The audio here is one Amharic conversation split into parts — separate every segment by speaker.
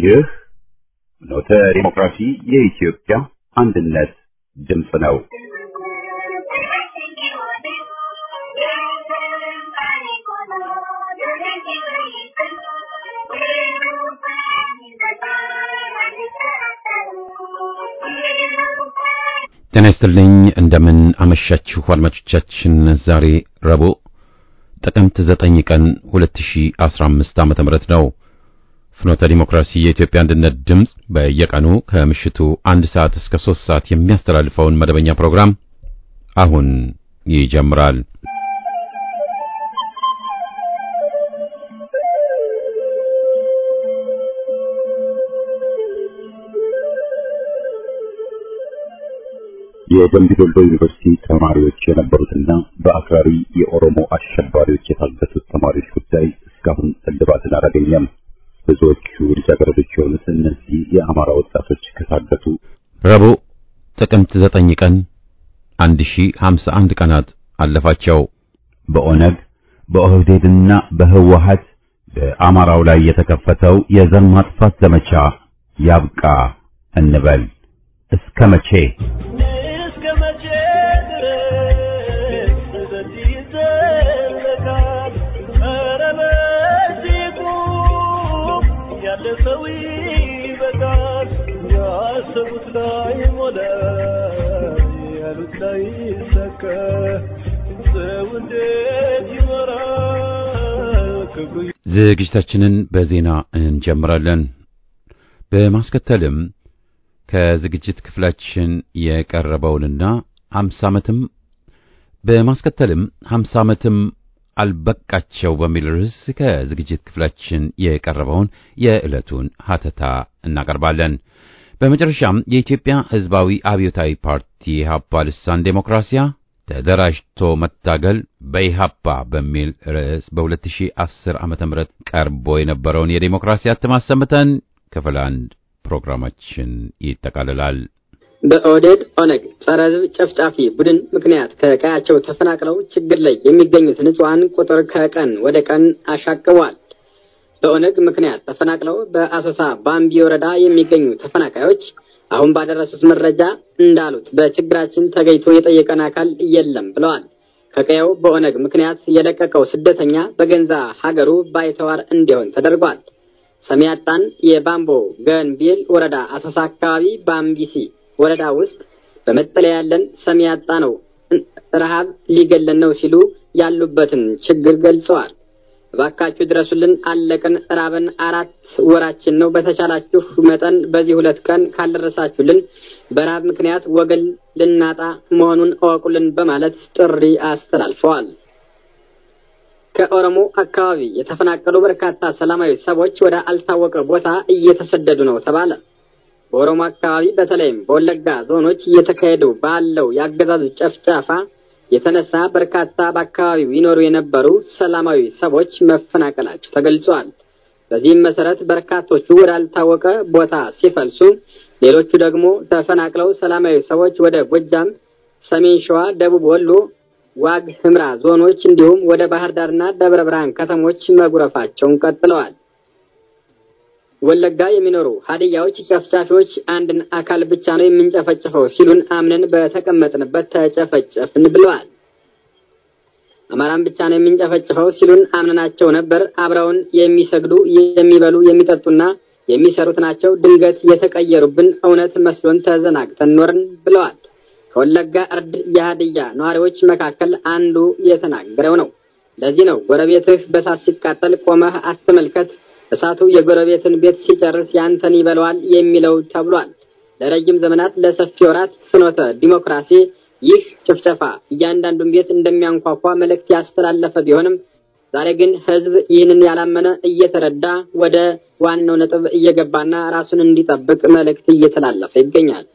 Speaker 1: ይህ ፍኖተ ዲሞክራሲ የኢትዮጵያ አንድነት ድምፅ ነው።
Speaker 2: ጤና ይስጥልኝ እንደምን አመሻችሁ አድማጮቻችን። ዛሬ ረቡዕ ጥቅምት 9 ቀን 2015 ዓ.ም ነው። ፍኖተ ዲሞክራሲ የኢትዮጵያ አንድነት ድምፅ በየቀኑ ከምሽቱ አንድ ሰዓት እስከ 3 ሰዓት የሚያስተላልፈውን መደበኛ ፕሮግራም አሁን ይጀምራል።
Speaker 1: የደምቢ ዶሎ ዩኒቨርሲቲ ተማሪዎች የነበሩትና በአክራሪ የኦሮሞ አሸባሪዎች የታገቱት ተማሪዎች ጉዳይ እስካሁን እልባትን አላገኘም። ብዙዎቹ ልጃገረዶች የሆኑት እነዚህ የአማራ ወጣቶች ከታገቱ
Speaker 2: ረቡዕ ጥቅምት 9 ቀን 1051 ቀናት አለፋቸው።
Speaker 1: በኦነግ በኦህዴድና በህወሀት በአማራው ላይ የተከፈተው የዘር ማጥፋት ዘመቻ ያብቃ እንበል። እስከ መቼ?
Speaker 2: ዝግጅታችንን በዜና እንጀምራለን። በማስከተልም ከዝግጅት ክፍላችን የቀረበውንና 50 ዓመትም በማስከተልም 50 ዓመትም አልበቃቸው በሚል ርዕስ ከዝግጅት ክፍላችን የቀረበውን የዕለቱን ሀተታ እናቀርባለን። በመጨረሻም የኢትዮጵያ ሕዝባዊ አብዮታዊ ፓርቲ ኢህአፓ ልሳን ዴሞክራሲያ ተደራጅቶ መታገል በኢህአፓ በሚል ርዕስ በ2010 ዓ.ም ቀርቦ የነበረውን የዴሞክራሲ እትም አሰምተን ክፍል አንድ ፕሮግራማችን ይጠቃልላል።
Speaker 3: በኦህዴድ ኦነግ ጸረ ሕዝብ ጨፍጫፊ ቡድን ምክንያት ከቀያቸው ተፈናቅለው ችግር ላይ የሚገኙት ንጹሐን ቁጥር ከቀን ወደ ቀን አሻቅቧል። በኦነግ ምክንያት ተፈናቅለው በአሶሳ ባምቢ ወረዳ የሚገኙ ተፈናቃዮች አሁን ባደረሱት መረጃ እንዳሉት በችግራችን ተገኝቶ የጠየቀን አካል የለም ብለዋል። ከቀየው በኦነግ ምክንያት የለቀቀው ስደተኛ በገንዛ ሀገሩ ባይተዋር እንዲሆን ተደርጓል። ሰሚያጣን የባምቦ ገንቢል ወረዳ አሶሳ አካባቢ ባምቢሲ ወረዳ ውስጥ በመጠለያ ያለን ሰሚያጣ ነው፣ ረሃብ ሊገለን ነው ሲሉ ያሉበትን ችግር ገልጸዋል። እባካችሁ ድረሱልን፣ አለቅን፣ ራበን፣ አራት ወራችን ነው። በተቻላችሁ መጠን በዚህ ሁለት ቀን ካልደረሳችሁልን በረሃብ ምክንያት ወገን ልናጣ መሆኑን እወቁልን በማለት ጥሪ አስተላልፈዋል። ከኦሮሞ አካባቢ የተፈናቀሉ በርካታ ሰላማዊ ሰዎች ወደ አልታወቀ ቦታ እየተሰደዱ ነው ተባለ። በኦሮሞ አካባቢ በተለይም በወለጋ ዞኖች እየተካሄዱ ባለው የአገዛዙ ጨፍጫፋ የተነሳ በርካታ በአካባቢው ይኖሩ የነበሩ ሰላማዊ ሰዎች መፈናቀላቸው ተገልጿል። በዚህም መሰረት በርካቶቹ ወዳልታወቀ ቦታ ሲፈልሱ፣ ሌሎቹ ደግሞ ተፈናቅለው ሰላማዊ ሰዎች ወደ ጎጃም፣ ሰሜን ሸዋ፣ ደቡብ ወሎ፣ ዋግ ህምራ ዞኖች እንዲሁም ወደ ባህር ዳርና ደብረ ብርሃን ከተሞች መጉረፋቸውን ቀጥለዋል። ወለጋ የሚኖሩ ሀዲያዎች ጨፍጫፊዎች አንድን አካል ብቻ ነው የምንጨፈጭፈው ሲሉን አምነን በተቀመጥንበት ተጨፈጨፍን ብለዋል። አማራን ብቻ ነው የምንጨፈጭፈው ሲሉን አምነናቸው ነበር። አብረውን የሚሰግዱ የሚበሉ፣ የሚጠጡና የሚሰሩት ናቸው። ድንገት የተቀየሩብን እውነት መስሎን ተዘናግተን ኖርን ብለዋል። ከወለጋ እርድ የሀዲያ ነዋሪዎች መካከል አንዱ የተናገረው ነው። ለዚህ ነው ጎረቤትህ በሳት ሲቃጠል ቆመህ አትመልከት እሳቱ የጎረቤትን ቤት ሲጨርስ ያንተን ይበለዋል የሚለው ተብሏል። ለረጅም ዘመናት ለሰፊ ወራት ፍኖተ ዲሞክራሲ ይህ ጭፍጨፋ እያንዳንዱን ቤት እንደሚያንኳኳ መልእክት ያስተላለፈ ቢሆንም ዛሬ ግን ሕዝብ ይህንን ያላመነ እየተረዳ ወደ ዋናው ነጥብ እየገባና ራሱን እንዲጠብቅ መልእክት እየተላለፈ ይገኛል።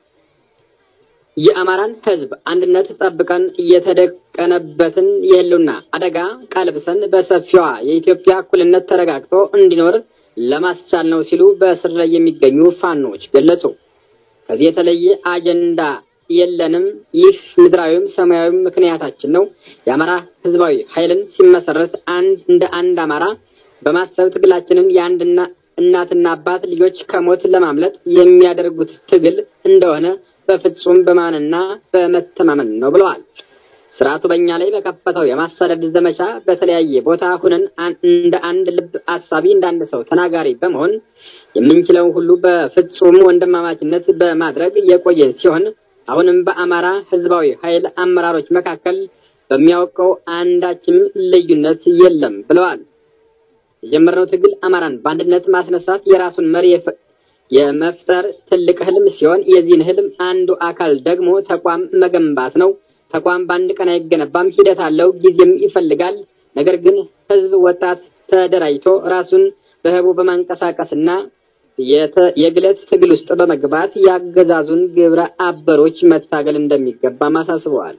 Speaker 3: የአማራን ሕዝብ አንድነት ጠብቀን እየተደቀነበትን የህልውና አደጋ ቀልብሰን በሰፊዋ የኢትዮጵያ እኩልነት ተረጋግጦ እንዲኖር ለማስቻል ነው ሲሉ በእስር ላይ የሚገኙ ፋኖች ገለጹ። ከዚህ የተለየ አጀንዳ የለንም። ይህ ምድራዊም ሰማያዊም ምክንያታችን ነው። የአማራ ህዝባዊ ኃይልን ሲመሰረት አንድ እንደ አንድ አማራ በማሰብ ትግላችንን የአንድና እናትና አባት ልጆች ከሞት ለማምለጥ የሚያደርጉት ትግል እንደሆነ በፍጹም በማንና በመተማመን ነው ብለዋል። ስርዓቱ በእኛ ላይ በከፈተው የማሳደድ ዘመቻ በተለያየ ቦታ ሁነን እንደ አንድ ልብ አሳቢ እንደ አንድ ሰው ተናጋሪ በመሆን የምንችለውን ሁሉ በፍጹም ወንድማማችነት በማድረግ የቆየን ሲሆን አሁንም በአማራ ህዝባዊ ኃይል አመራሮች መካከል በሚያውቀው አንዳችም ልዩነት የለም ብለዋል። የጀመርነው ትግል አማራን በአንድነት ማስነሳት የራሱን መሪ የመፍጠር ትልቅ ህልም ሲሆን የዚህን ህልም አንዱ አካል ደግሞ ተቋም መገንባት ነው። ተቋም በአንድ ቀን አይገነባም፣ ሂደት አለው፣ ጊዜም ይፈልጋል። ነገር ግን ህዝብ፣ ወጣት ተደራጅቶ ራሱን በህቡ በማንቀሳቀስና የግለት ትግል ውስጥ በመግባት ያገዛዙን ግብረ አበሮች መታገል እንደሚገባም አሳስበዋል።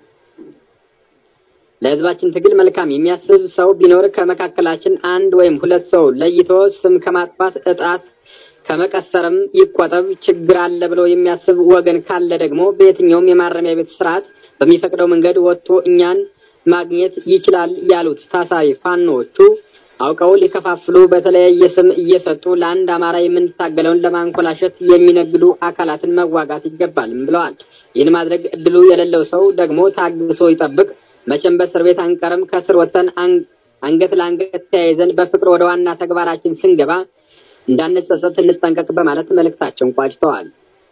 Speaker 3: ለህዝባችን ትግል መልካም የሚያስብ ሰው ቢኖር ከመካከላችን አንድ ወይም ሁለት ሰው ለይቶ ስም ከማጥፋት እጣት ከመቀሰርም ይቆጠብ። ችግር አለ ብሎ የሚያስብ ወገን ካለ ደግሞ በየትኛውም የማረሚያ ቤት ስርዓት በሚፈቅደው መንገድ ወጥቶ እኛን ማግኘት ይችላል ያሉት ታሳሪ ፋኖዎቹ አውቀው ሊከፋፍሉ በተለያየ ስም እየሰጡ ለአንድ አማራ የምንታገለውን ለማንኮላሸት የሚነግዱ አካላትን መዋጋት ይገባልም ብለዋል። ይህን ማድረግ እድሉ የሌለው ሰው ደግሞ ታግሶ ይጠብቅ። መቼም በእስር ቤት አንቀርም። ከስር ወጥተን አንገት ለአንገት ተያይዘን በፍቅር ወደ ዋና ተግባራችን ስንገባ እንዳንጸጸት እንጠንቀቅ በማለት መልእክታቸውን ቋጭተዋል።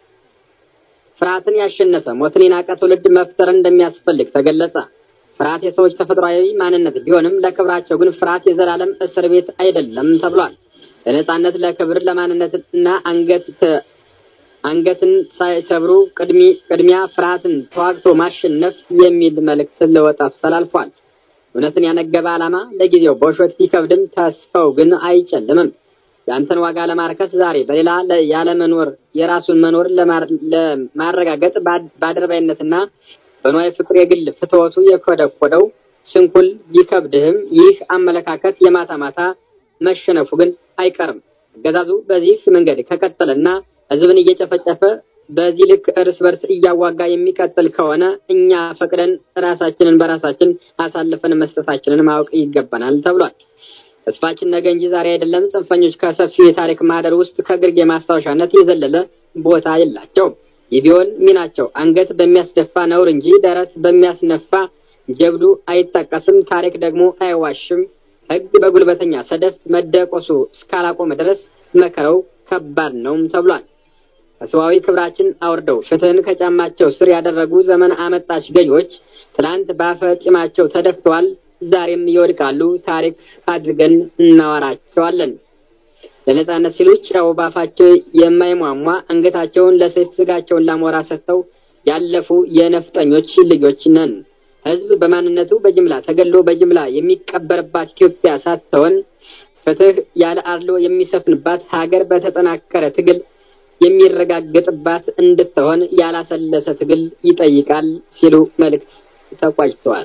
Speaker 3: ፍርሃትን ያሸነፈ ሞትን የናቀ ትውልድ መፍጠር እንደሚያስፈልግ ተገለጸ። ፍርሃት የሰዎች ተፈጥሯዊ ማንነት ቢሆንም ለክብራቸው ግን ፍርሃት የዘላለም እስር ቤት አይደለም ተብሏል። ለነጻነት፣ ለክብር፣ ለማንነትና አንገት አንገትን ሳይሰብሩ ቅድሚያ ፍርሃትን ተዋግቶ ማሸነፍ የሚል መልእክት ለወጣቱ ተላልፏል። እውነትን ያነገበ ዓላማ ለጊዜው በውሸት ቢከብድም ተስፋው ግን አይጨልምም። የአንተን ዋጋ ለማርከስ ዛሬ በሌላ ያለመኖር የራሱን መኖር ለማረጋገጥ በአድርባይነትና በንዋይ ፍቅር የግል ፍትወቱ የኮደኮደው ስንኩል ቢከብድህም ይህ አመለካከት የማታ ማታ መሸነፉ ግን አይቀርም። አገዛዙ በዚህ መንገድ ከቀጠለና ሕዝብን እየጨፈጨፈ በዚህ ልክ እርስ በርስ እያዋጋ የሚቀጥል ከሆነ እኛ ፈቅደን ራሳችንን በራሳችን አሳልፈን መስጠታችንን ማወቅ ይገባናል ተብሏል። ተስፋችን ነገ እንጂ ዛሬ አይደለም። ጽንፈኞች ከሰፊው የታሪክ ማህደር ውስጥ ከግርጌ ማስታወሻነት የዘለለ ቦታ የላቸውም። ይህ ቢሆን ሚናቸው አንገት በሚያስደፋ ነውር እንጂ ደረት በሚያስነፋ ጀብዱ አይጠቀስም። ታሪክ ደግሞ አይዋሽም። ሕግ በጉልበተኛ ሰደፍ መደቆሱ እስካላቆመ ድረስ መከረው ከባድ ነውም ተብሏል። ከሰዋዊ ክብራችን አውርደው ፍትህን ከጫማቸው ስር ያደረጉ ዘመን አመጣሽ ገዢዎች ትናንት ባፈ ጢማቸው ተደፍተዋል። ዛሬም ይወድቃሉ። ታሪክ አድርገን እናወራቸዋለን። ለነጻነት ሲሉ ጨው ባፋቸው የማይሟሟ አንገታቸውን ለሰይፍ ስጋቸውን ላሞራ ሰጥተው ያለፉ የነፍጠኞች ልጆች ነን። ህዝብ በማንነቱ በጅምላ ተገሎ በጅምላ የሚቀበርባት ኢትዮጵያ ሳትሆን ፍትህ ያለ አድሎ የሚሰፍንባት ሀገር በተጠናከረ ትግል የሚረጋገጥባት እንድትሆን ያላሰለሰ ትግል ይጠይቃል ሲሉ መልእክት ተቋጭተዋል።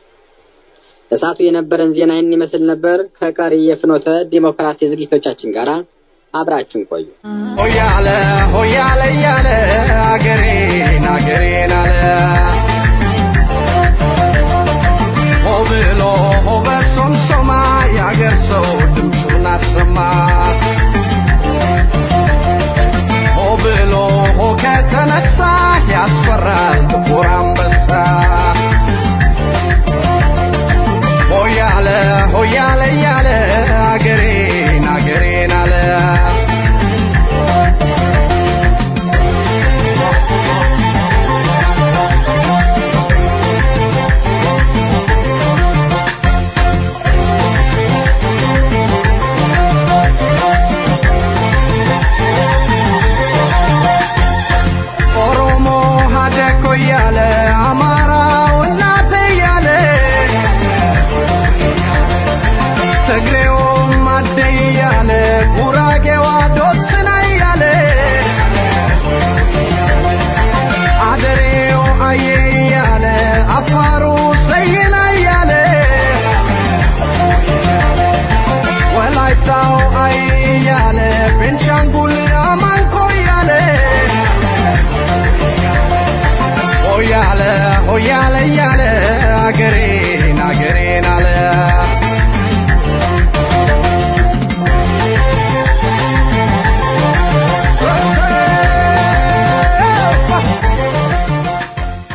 Speaker 3: እሳቱ የነበረን ዜና ይህን ይመስል ነበር። ከቀሪ የፍኖተ ዲሞክራሲ ዝግጅቶቻችን ጋር አብራችን ቆዩ።
Speaker 4: ሆያለ ሆያለ እያለ አገሬን አገሬን አለ ሆ ብሎ ሆ በሶምሶማ የአገር ሰው ድምፁን አሰማ ሆ ብሎ ሆ ከተነሳ ያስፈራል ጥቁር አንበሳ ሆያለ ሆያለ እያለ አገሬን አገሬን አለ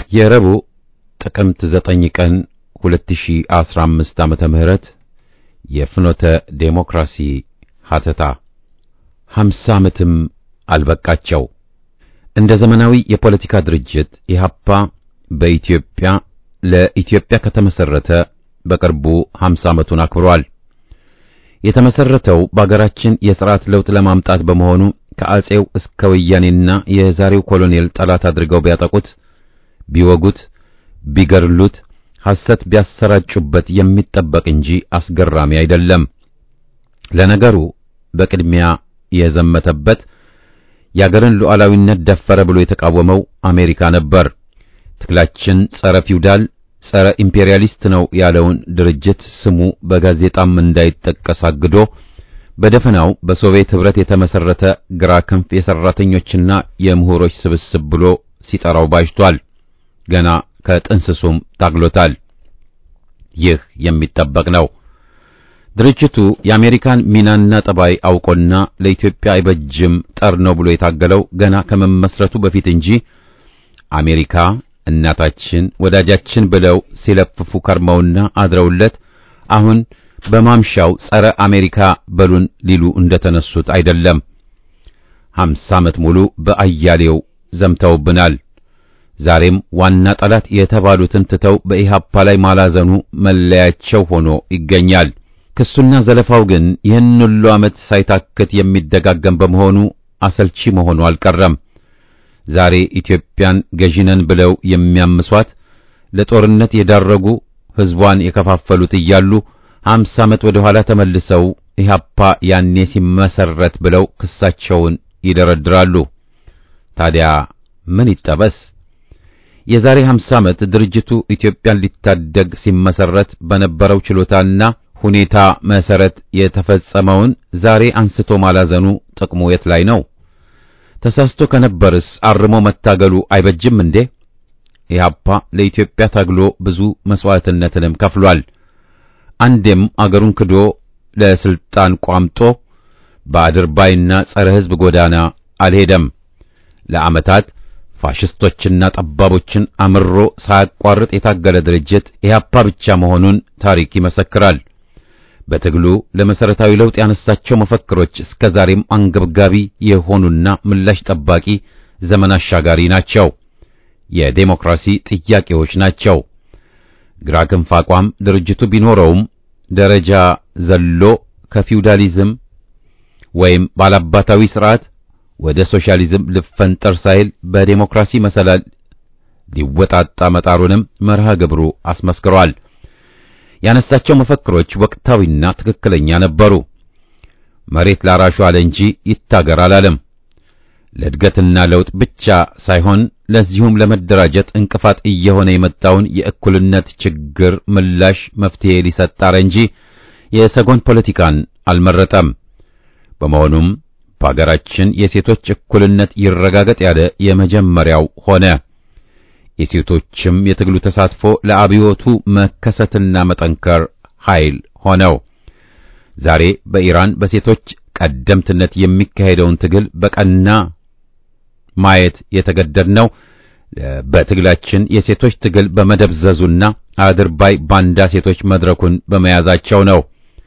Speaker 2: የረቡዕ ጥቅምት 9 ቀን 2015 ዓመተ ምህረት የፍኖተ ዴሞክራሲ ሀተታ 50 ዓመትም አልበቃቸው። እንደ ዘመናዊ የፖለቲካ ድርጅት ኢህአፓ በኢትዮጵያ ለኢትዮጵያ ከተመሰረተ በቅርቡ 50 ዓመቱን አክብሯል። የተመሰረተው በአገራችን የሥርዓት ለውጥ ለማምጣት በመሆኑ ከአጼው እስከ ወያኔና የዛሬው ኮሎኔል ጠላት አድርገው ቢያጠቁት፣ ቢወጉት፣ ቢገርሉት፣ ሐሰት ቢያሰራጩበት የሚጠበቅ እንጂ አስገራሚ አይደለም። ለነገሩ በቅድሚያ የዘመተበት የአገርን ሉዓላዊነት ደፈረ ብሎ የተቃወመው አሜሪካ ነበር። ትግላችን ጸረ ፊውዳል ጸረ ኢምፔሪያሊስት ነው ያለውን ድርጅት ስሙ በጋዜጣም እንዳይጠቀስ አግዶ በደፈናው በሶቪየት ኅብረት የተመሰረተ ግራ ክንፍ የሰራተኞችና የምሁሮች ስብስብ ብሎ ሲጠራው ባጅቷል። ገና ከጥንስሱም ታግሎታል። ይህ የሚጠበቅ ነው። ድርጅቱ የአሜሪካን ሚናና ጠባይ አውቆና ለኢትዮጵያ አይበጅም ጠር ነው ብሎ የታገለው ገና ከመመስረቱ በፊት እንጂ አሜሪካ እናታችን ወዳጃችን ብለው ሲለፍፉ ከርመውና አድረውለት አሁን በማምሻው ጸረ አሜሪካ በሉን ሊሉ እንደተነሱት አይደለም። ሀምሳ ዓመት ሙሉ በአያሌው ዘምተውብናል። ዛሬም ዋና ጠላት የተባሉትን ትተው በኢሃፓ ላይ ማላዘኑ መለያቸው ሆኖ ይገኛል። ክሱና ዘለፋው ግን ይህን ሁሉ ዓመት ሳይታክት የሚደጋገም በመሆኑ አሰልቺ መሆኑ አልቀረም። ዛሬ ኢትዮጵያን ገዢነን ብለው የሚያምሷት ለጦርነት የዳረጉ ሕዝቧን የከፋፈሉት እያሉ ሀምሳ ዓመት ወደ ኋላ ተመልሰው ኢህአፓ ያኔ ሲመሰረት ብለው ክሳቸውን ይደረድራሉ። ታዲያ ምን ይጠበስ? የዛሬ ሀምሳ ዓመት ድርጅቱ ኢትዮጵያን ሊታደግ ሲመሰረት በነበረው ችሎታና ሁኔታ መሰረት የተፈጸመውን ዛሬ አንስቶ ማላዘኑ ጥቅሙ የት ላይ ነው? ተሳስቶ ከነበርስ አርሞ መታገሉ አይበጅም እንዴ? ኢህአፓ ለኢትዮጵያ ታግሎ ብዙ መስዋዕትነትንም ከፍሏል። አንዴም አገሩን ክዶ ለስልጣን ቋምጦ በአድርባይና ጸረ ሕዝብ ጎዳና አልሄደም። ለዓመታት ፋሽስቶችና ጠባቦችን አምሮ ሳያቋርጥ የታገለ ድርጅት ኢህአፓ ብቻ መሆኑን ታሪክ ይመሰክራል። በትግሉ ለመሰረታዊ ለውጥ ያነሳቸው መፈክሮች እስከ ዛሬም አንገብጋቢ የሆኑና ምላሽ ጠባቂ ዘመን አሻጋሪ ናቸው። የዴሞክራሲ ጥያቄዎች ናቸው። ግራ ክንፍ አቋም ድርጅቱ ቢኖረውም ደረጃ ዘሎ ከፊውዳሊዝም ወይም ባላባታዊ ስርዓት ወደ ሶሻሊዝም ልፈንጠር ሳይል በዴሞክራሲ መሰላል ሊወጣጣ መጣሩንም መርሃ ግብሩ አስመስክሯል። ያነሳቸው መፈክሮች ወቅታዊና ትክክለኛ ነበሩ። መሬት ላራሹ አለ እንጂ ይታገር አላለም። ለእድገትና ለውጥ ብቻ ሳይሆን ለዚሁም ለመደራጀት እንቅፋት እየሆነ የመጣውን የእኩልነት ችግር ምላሽ መፍትሄ ሊሰጥ ጣረ እንጂ የሰጎን ፖለቲካን አልመረጠም። በመሆኑም በአገራችን የሴቶች እኩልነት ይረጋገጥ ያለ የመጀመሪያው ሆነ። የሴቶችም የትግሉ ተሳትፎ ለአብዮቱ መከሰትና መጠንከር ኃይል ሆነው ዛሬ በኢራን በሴቶች ቀደምትነት የሚካሄደውን ትግል በቀና ማየት የተገደድነው በትግላችን የሴቶች ትግል በመደብዘዙና አድርባይ ባንዳ ሴቶች መድረኩን በመያዛቸው ነው።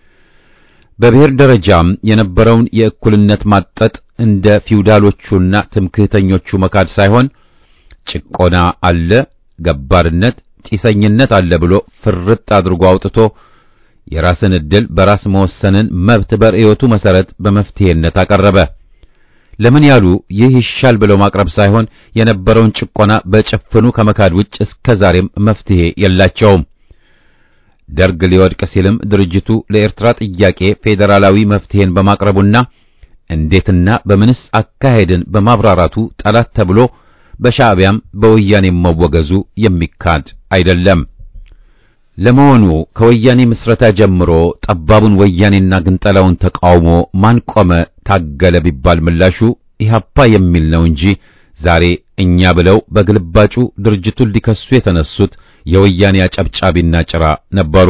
Speaker 2: በብሔር ደረጃም የነበረውን የእኩልነት ማጠጥ እንደ ፊውዳሎቹና ትምክህተኞቹ መካድ ሳይሆን ጭቆና አለ፣ ገባርነት፣ ጢሰኝነት አለ ብሎ ፍርጥ አድርጎ አውጥቶ የራስን ዕድል በራስ መወሰንን መብት በርዕዮቱ መሰረት በመፍትሄነት አቀረበ። ለምን ያሉ ይህ ይሻል ብለው ማቅረብ ሳይሆን የነበረውን ጭቆና በጭፍኑ ከመካድ ውጭ እስከ ዛሬም መፍትሄ የላቸውም። ደርግ ሊወድቅ ሲልም ድርጅቱ ለኤርትራ ጥያቄ ፌዴራላዊ መፍትሄን በማቅረቡና እንዴትና በምንስ አካሄድን በማብራራቱ ጠላት ተብሎ በሻዕቢያም በወያኔ መወገዙ የሚካድ አይደለም። ለመሆኑ ከወያኔ ምስረታ ጀምሮ ጠባቡን ወያኔና ግንጠላውን ተቃውሞ ማን ቆመ ታገለ ቢባል ምላሹ ኢህአፓ የሚል ነው እንጂ ዛሬ እኛ ብለው በግልባጩ ድርጅቱን ሊከሱ የተነሱት የወያኔ አጨብጫቢና ጭራ ነበሩ።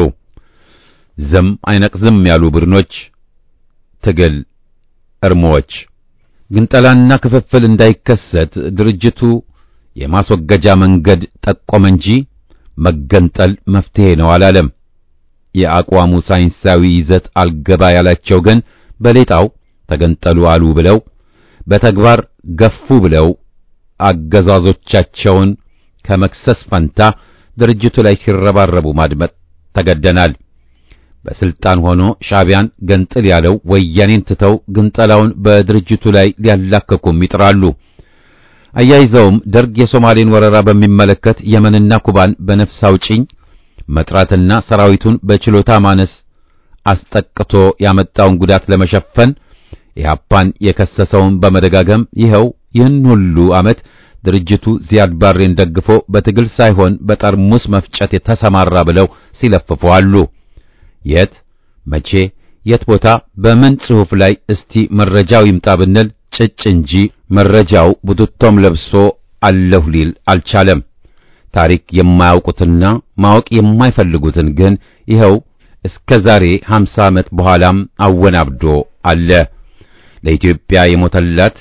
Speaker 2: ዝም አይነቅዝም ያሉ ቡድኖች፣ ትግል እርሞዎች ግንጠላና ክፍፍል እንዳይከሰት ድርጅቱ የማስወገጃ መንገድ ጠቆመ እንጂ መገንጠል መፍትሄ ነው አላለም። የአቋሙ ሳይንሳዊ ይዘት አልገባ ያላቸው ግን በሌጣው ተገንጠሉ አሉ ብለው በተግባር ገፉ ብለው አገዛዞቻቸውን ከመክሰስ ፈንታ ድርጅቱ ላይ ሲረባረቡ ማድመጥ ተገደናል። በስልጣን ሆኖ ሻዕቢያን ገንጥል ያለው ወያኔን ትተው ግንጠላውን በድርጅቱ ላይ ሊያላከኩም ይጥራሉ። አያይዘውም ደርግ የሶማሌን ወረራ በሚመለከት የመንና ኩባን በነፍስ አውጪኝ መጥራትና ሰራዊቱን በችሎታ ማነስ አስጠቅቶ ያመጣውን ጉዳት ለመሸፈን ኢህአፓን የከሰሰውን በመደጋገም ይኸው ይህን ሁሉ ዓመት ድርጅቱ ዚያድ ባሬን ደግፎ በትግል ሳይሆን በጠርሙስ መፍጨት የተሰማራ ብለው ሲለፍፉ አሉ። የት መቼ የት ቦታ በምን ጽሑፍ ላይ እስቲ መረጃው ይምጣ ብንል ጭጭ እንጂ መረጃው ቡትቶም ለብሶ አለሁ ሊል አልቻለም። ታሪክ የማያውቁትና ማወቅ የማይፈልጉትን ግን ይኸው እስከ ዛሬ 50 ዓመት በኋላም አወናብዶ አለ። ለኢትዮጵያ የሞተላት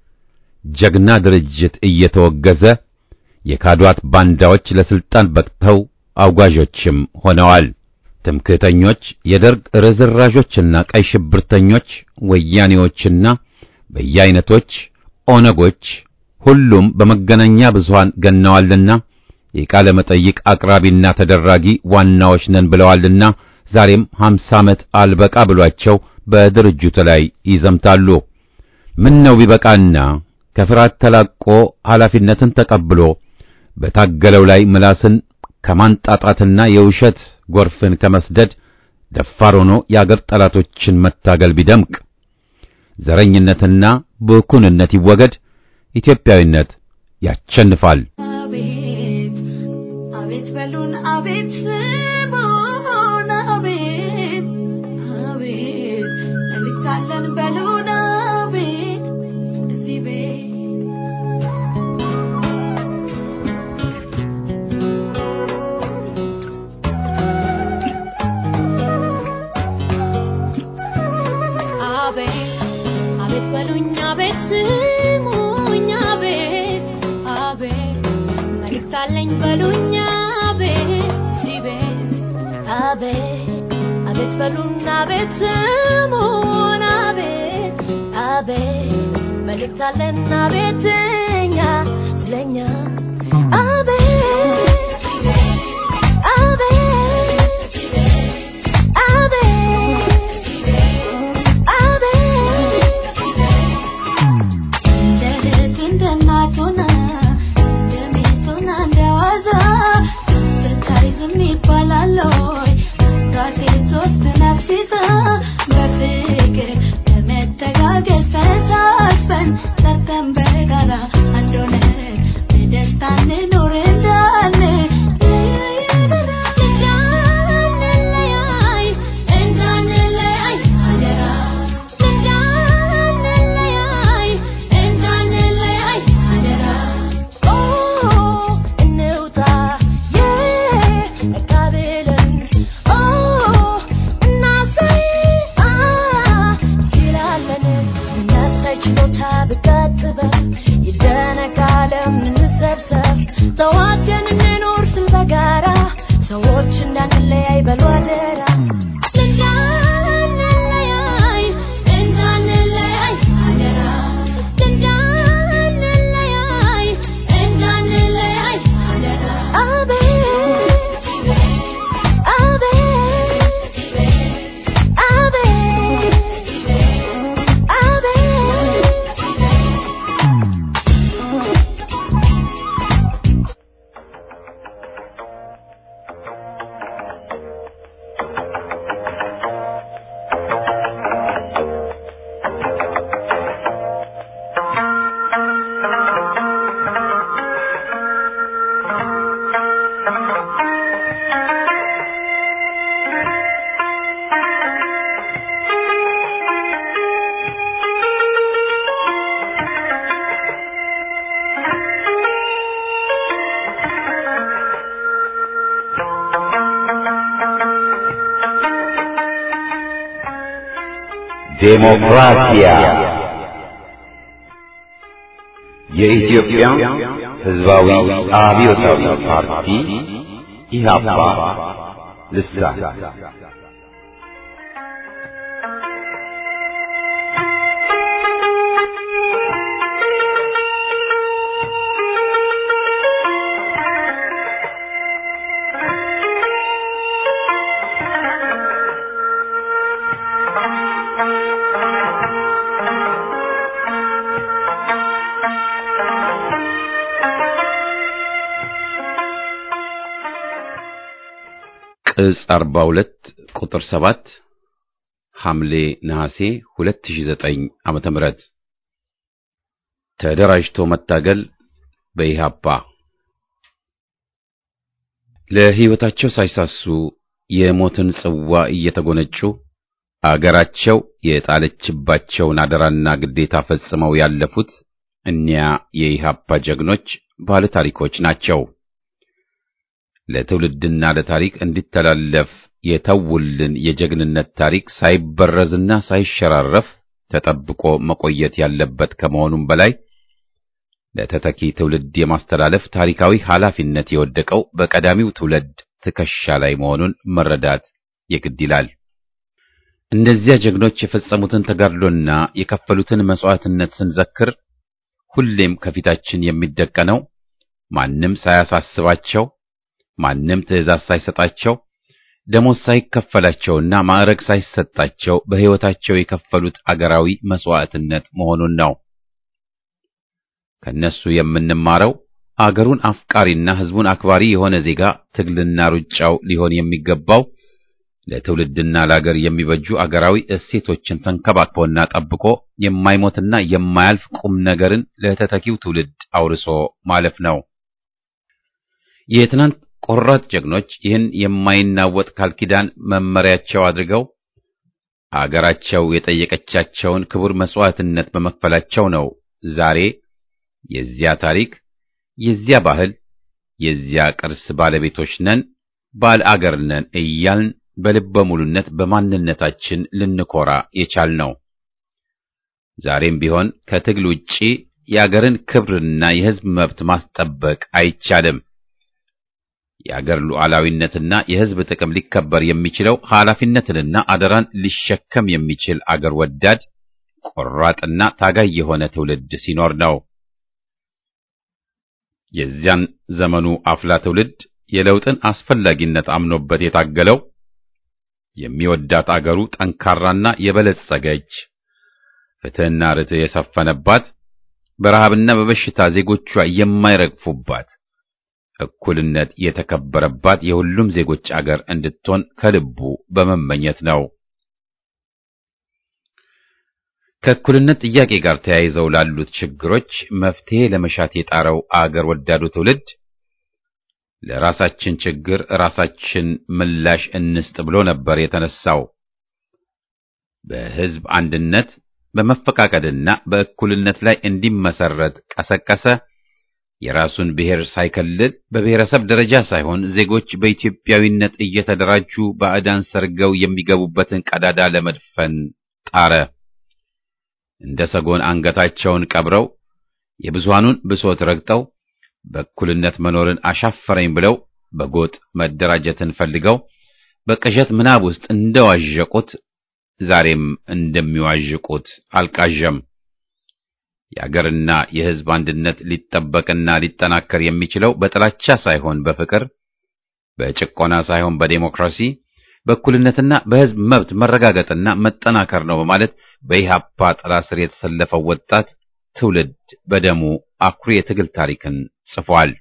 Speaker 2: ጀግና ድርጅት እየተወገዘ የካዷት ባንዳዎች ለስልጣን በቅተው አውጋዦችም ሆነዋል። ትምክህተኞች፣ የደርግ ርዝራዦችና ቀይ ሽብርተኞች፣ ወያኔዎችና በየአይነቶች ኦነጎች ሁሉም በመገናኛ ብዙሃን ገነዋልና የቃለ መጠይቅ አቅራቢና ተደራጊ ዋናዎች ነን ብለዋልና ዛሬም 50 ዓመት አልበቃ ብሏቸው በድርጅቱ ላይ ይዘምታሉ። ምን ነው ቢበቃና ከፍርሃት ተላቆ ኃላፊነትን ተቀብሎ በታገለው ላይ ምላስን ከማንጣጣትና የውሸት ጎርፍን ከመስደድ ደፋር ሆኖ የአገር ጠላቶችን መታገል ቢደምቅ፣ ዘረኝነትና ብኩንነት ይወገድ፣ ኢትዮጵያዊነት ያሸንፋል።
Speaker 5: አቤት አቤት በሉን አቤት ስሙን አቤት አቤት መልካለን በሉን አቤት እዚህ ቤት አቤት አቤት በሉኝ አቤት ስሙኝ አቤት አቤት መልእክት አለኝ በሉኝ አቤት እዚህ ቤት አቤት አቤት በሉኝ አቤት ስሙን አቤት አቤት መልእክት አለን አቤት እኛ ስለኛ አቤት አቤት እንደ እህት እንደ እናት ሆና እንደ ሚስት ሆና እንደ ዋዛ ስትታይ ዝም ይባላል ወይ? ራሴን ሶስት ነፍስ ይዛ በፍቅር በመተጋገዝ ተሳስበን ሰርተን በጋራ አንድ ሆነን በደስታ እንኖር እንዳልን እንዳንለያይ እንዳንለያይ አደራ እንዳንለያይ እንዳንለያይ አደራ ኦ እንውጣ የቃብልን ኦ እናሳይ አ ይላለን እናሳይ ችሎታ ብታጥበን ይደነቃለም እንሰብሰብ ተዋደን እንኖር ስል በጋራ ሰዎች እንዳንለያይ በሉ አደራ እንዳንለያይ እንዳንለያይ አደራ እንዳንለያይ እንዳንለያይ አደራ አቤት አቤት
Speaker 1: ዴሞክራሲያ የኢትዮጵያ ህዝባዊ አብዮታዊ ፓርቲ ኢህአፓ ልሳን
Speaker 2: ቅጽ 42 ቁጥር 7 ሐምሌ ነሐሴ 2009 ዓመተ ምህረት ተደራጅቶ መታገል በኢህአፓ ለሕይወታቸው ሳይሳሱ የሞትን ጽዋ እየተጎነጩ አገራቸው የጣለችባቸውን አደራና ግዴታ ፈጽመው ያለፉት እኒያ የኢህአፓ ጀግኖች ባለ ታሪኮች ናቸው። ለትውልድና ለታሪክ እንዲተላለፍ የተውልን የጀግንነት ታሪክ ሳይበረዝና ሳይሸራረፍ ተጠብቆ መቆየት ያለበት ከመሆኑም በላይ ለተተኪ ትውልድ የማስተላለፍ ታሪካዊ ኃላፊነት የወደቀው በቀዳሚው ትውልድ ትከሻ ላይ መሆኑን መረዳት የግድ ይላል። እነዚያ ጀግኖች የፈጸሙትን ተጋድሎና የከፈሉትን መስዋዕትነት ስንዘክር ሁሌም ከፊታችን የሚደቀነው ማንም ሳያሳስባቸው ማንም ትዕዛዝ ሳይሰጣቸው ደሞዝ ሳይከፈላቸውና ማዕረግ ሳይሰጣቸው በሕይወታቸው የከፈሉት አገራዊ መስዋዕትነት መሆኑን ነው። ከነሱ የምንማረው አገሩን አፍቃሪና ሕዝቡን አክባሪ የሆነ ዜጋ ትግልና ሩጫው ሊሆን የሚገባው ለትውልድና ለአገር የሚበጁ አገራዊ እሴቶችን ተንከባክቦና ጠብቆ የማይሞትና የማያልፍ ቁም ነገርን ለተተኪው ትውልድ አውርሶ ማለፍ ነው። የትናንት ቆራጥ ጀግኖች ይህን የማይናወጥ ቃል ኪዳን መመሪያቸው አድርገው አገራቸው የጠየቀቻቸውን ክቡር መስዋዕትነት በመክፈላቸው ነው ዛሬ የዚያ ታሪክ፣ የዚያ ባህል፣ የዚያ ቅርስ ባለቤቶች ነን፣ ባለ አገር ነን እያልን በልበ ሙሉነት በማንነታችን ልንኮራ የቻልነው። ዛሬም ቢሆን ከትግል ውጪ የአገርን ክብርና የሕዝብ መብት ማስጠበቅ አይቻልም። የአገር ሉዓላዊነትና የሕዝብ ጥቅም ሊከበር የሚችለው ኃላፊነትንና አደራን ሊሸከም የሚችል አገር ወዳድ ቆራጥና ታጋይ የሆነ ትውልድ ሲኖር ነው። የዚያን ዘመኑ አፍላ ትውልድ የለውጥን አስፈላጊነት አምኖበት የታገለው የሚወዳት አገሩ ጠንካራና የበለጸገች ፍትሕና ርትዕ የሰፈነባት በረሃብና በበሽታ ዜጎቿ የማይረግፉባት እኩልነት የተከበረባት የሁሉም ዜጎች አገር እንድትሆን ከልቡ በመመኘት ነው። ከእኩልነት ጥያቄ ጋር ተያይዘው ላሉት ችግሮች መፍትሄ ለመሻት የጣረው አገር ወዳዱ ትውልድ ለራሳችን ችግር ራሳችን ምላሽ እንስጥ ብሎ ነበር የተነሳው። በሕዝብ አንድነት በመፈቃቀድና በእኩልነት ላይ እንዲመሰረት ቀሰቀሰ። የራሱን ብሔር ሳይከልል በብሔረሰብ ደረጃ ሳይሆን ዜጎች በኢትዮጵያዊነት እየተደራጁ ባዕዳን ሰርገው የሚገቡበትን ቀዳዳ ለመድፈን ጣረ። እንደ ሰጎን አንገታቸውን ቀብረው የብዙሃኑን ብሶት ረግጠው በእኩልነት መኖርን አሻፈረኝ ብለው በጎጥ መደራጀትን ፈልገው በቅዠት ምናብ ውስጥ እንደዋዠቁት ዛሬም እንደሚዋዥቁት አልቃዠም። የአገርና የሕዝብ አንድነት ሊጠበቅና ሊጠናከር የሚችለው በጥላቻ ሳይሆን በፍቅር፣ በጭቆና ሳይሆን በዴሞክራሲ፣ በእኩልነትና በሕዝብ መብት መረጋገጥና መጠናከር ነው በማለት በኢህአፓ ጥላ ስር የተሰለፈው ወጣት ትውልድ በደሙ አኩሪ የትግል ታሪክን ጽፏል።